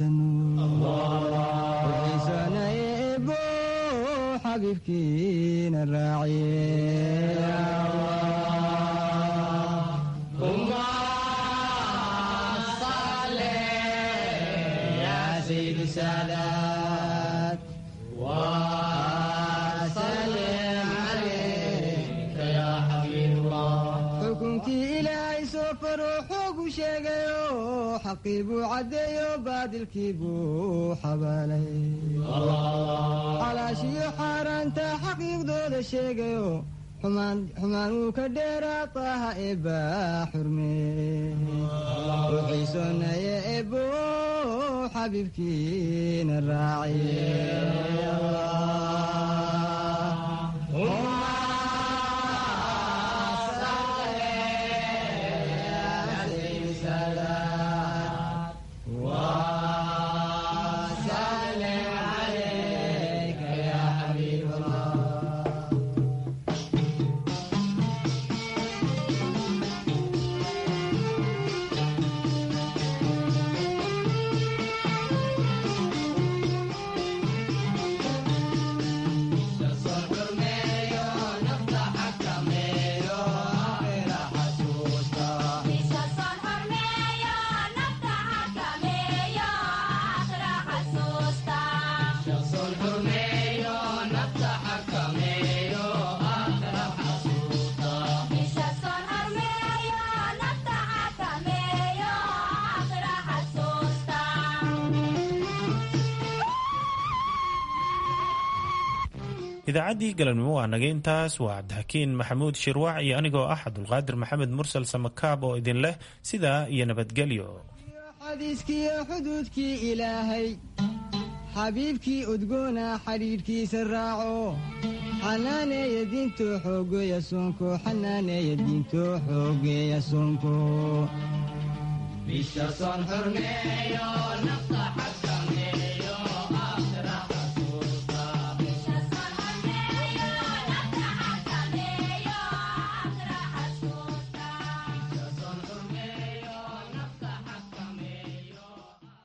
xeraysanoiisanaebo xabiibkiina raaciye ilaahay soo faro xoogu sheegayo xaqii buu caddeeyo baadilkii buu xabaalay xalaashiyo xaaraanta xaqiiqdooda sheegayo xumaan wuu ka dheeraa taaha eebbaa xurmee wuxiisoonaya eebbo xabiibkiina raaciye idaacaddii galabnimo waa naga intaas waa cabdixakiin maxamuud shirwac iyo anigoo ah cabdulqaadir maxamed mursal samakaab oo idin leh sidaa iyo nabadgelyo xadiiskiiyo xuduudkii ilaahay xabiibkii udgoona xidhiidhkiisa raaco xanaaneeya diinto xoogeeya soonko xanaaneeya diinto xoogeeya soonko bisha soon xurmeeyo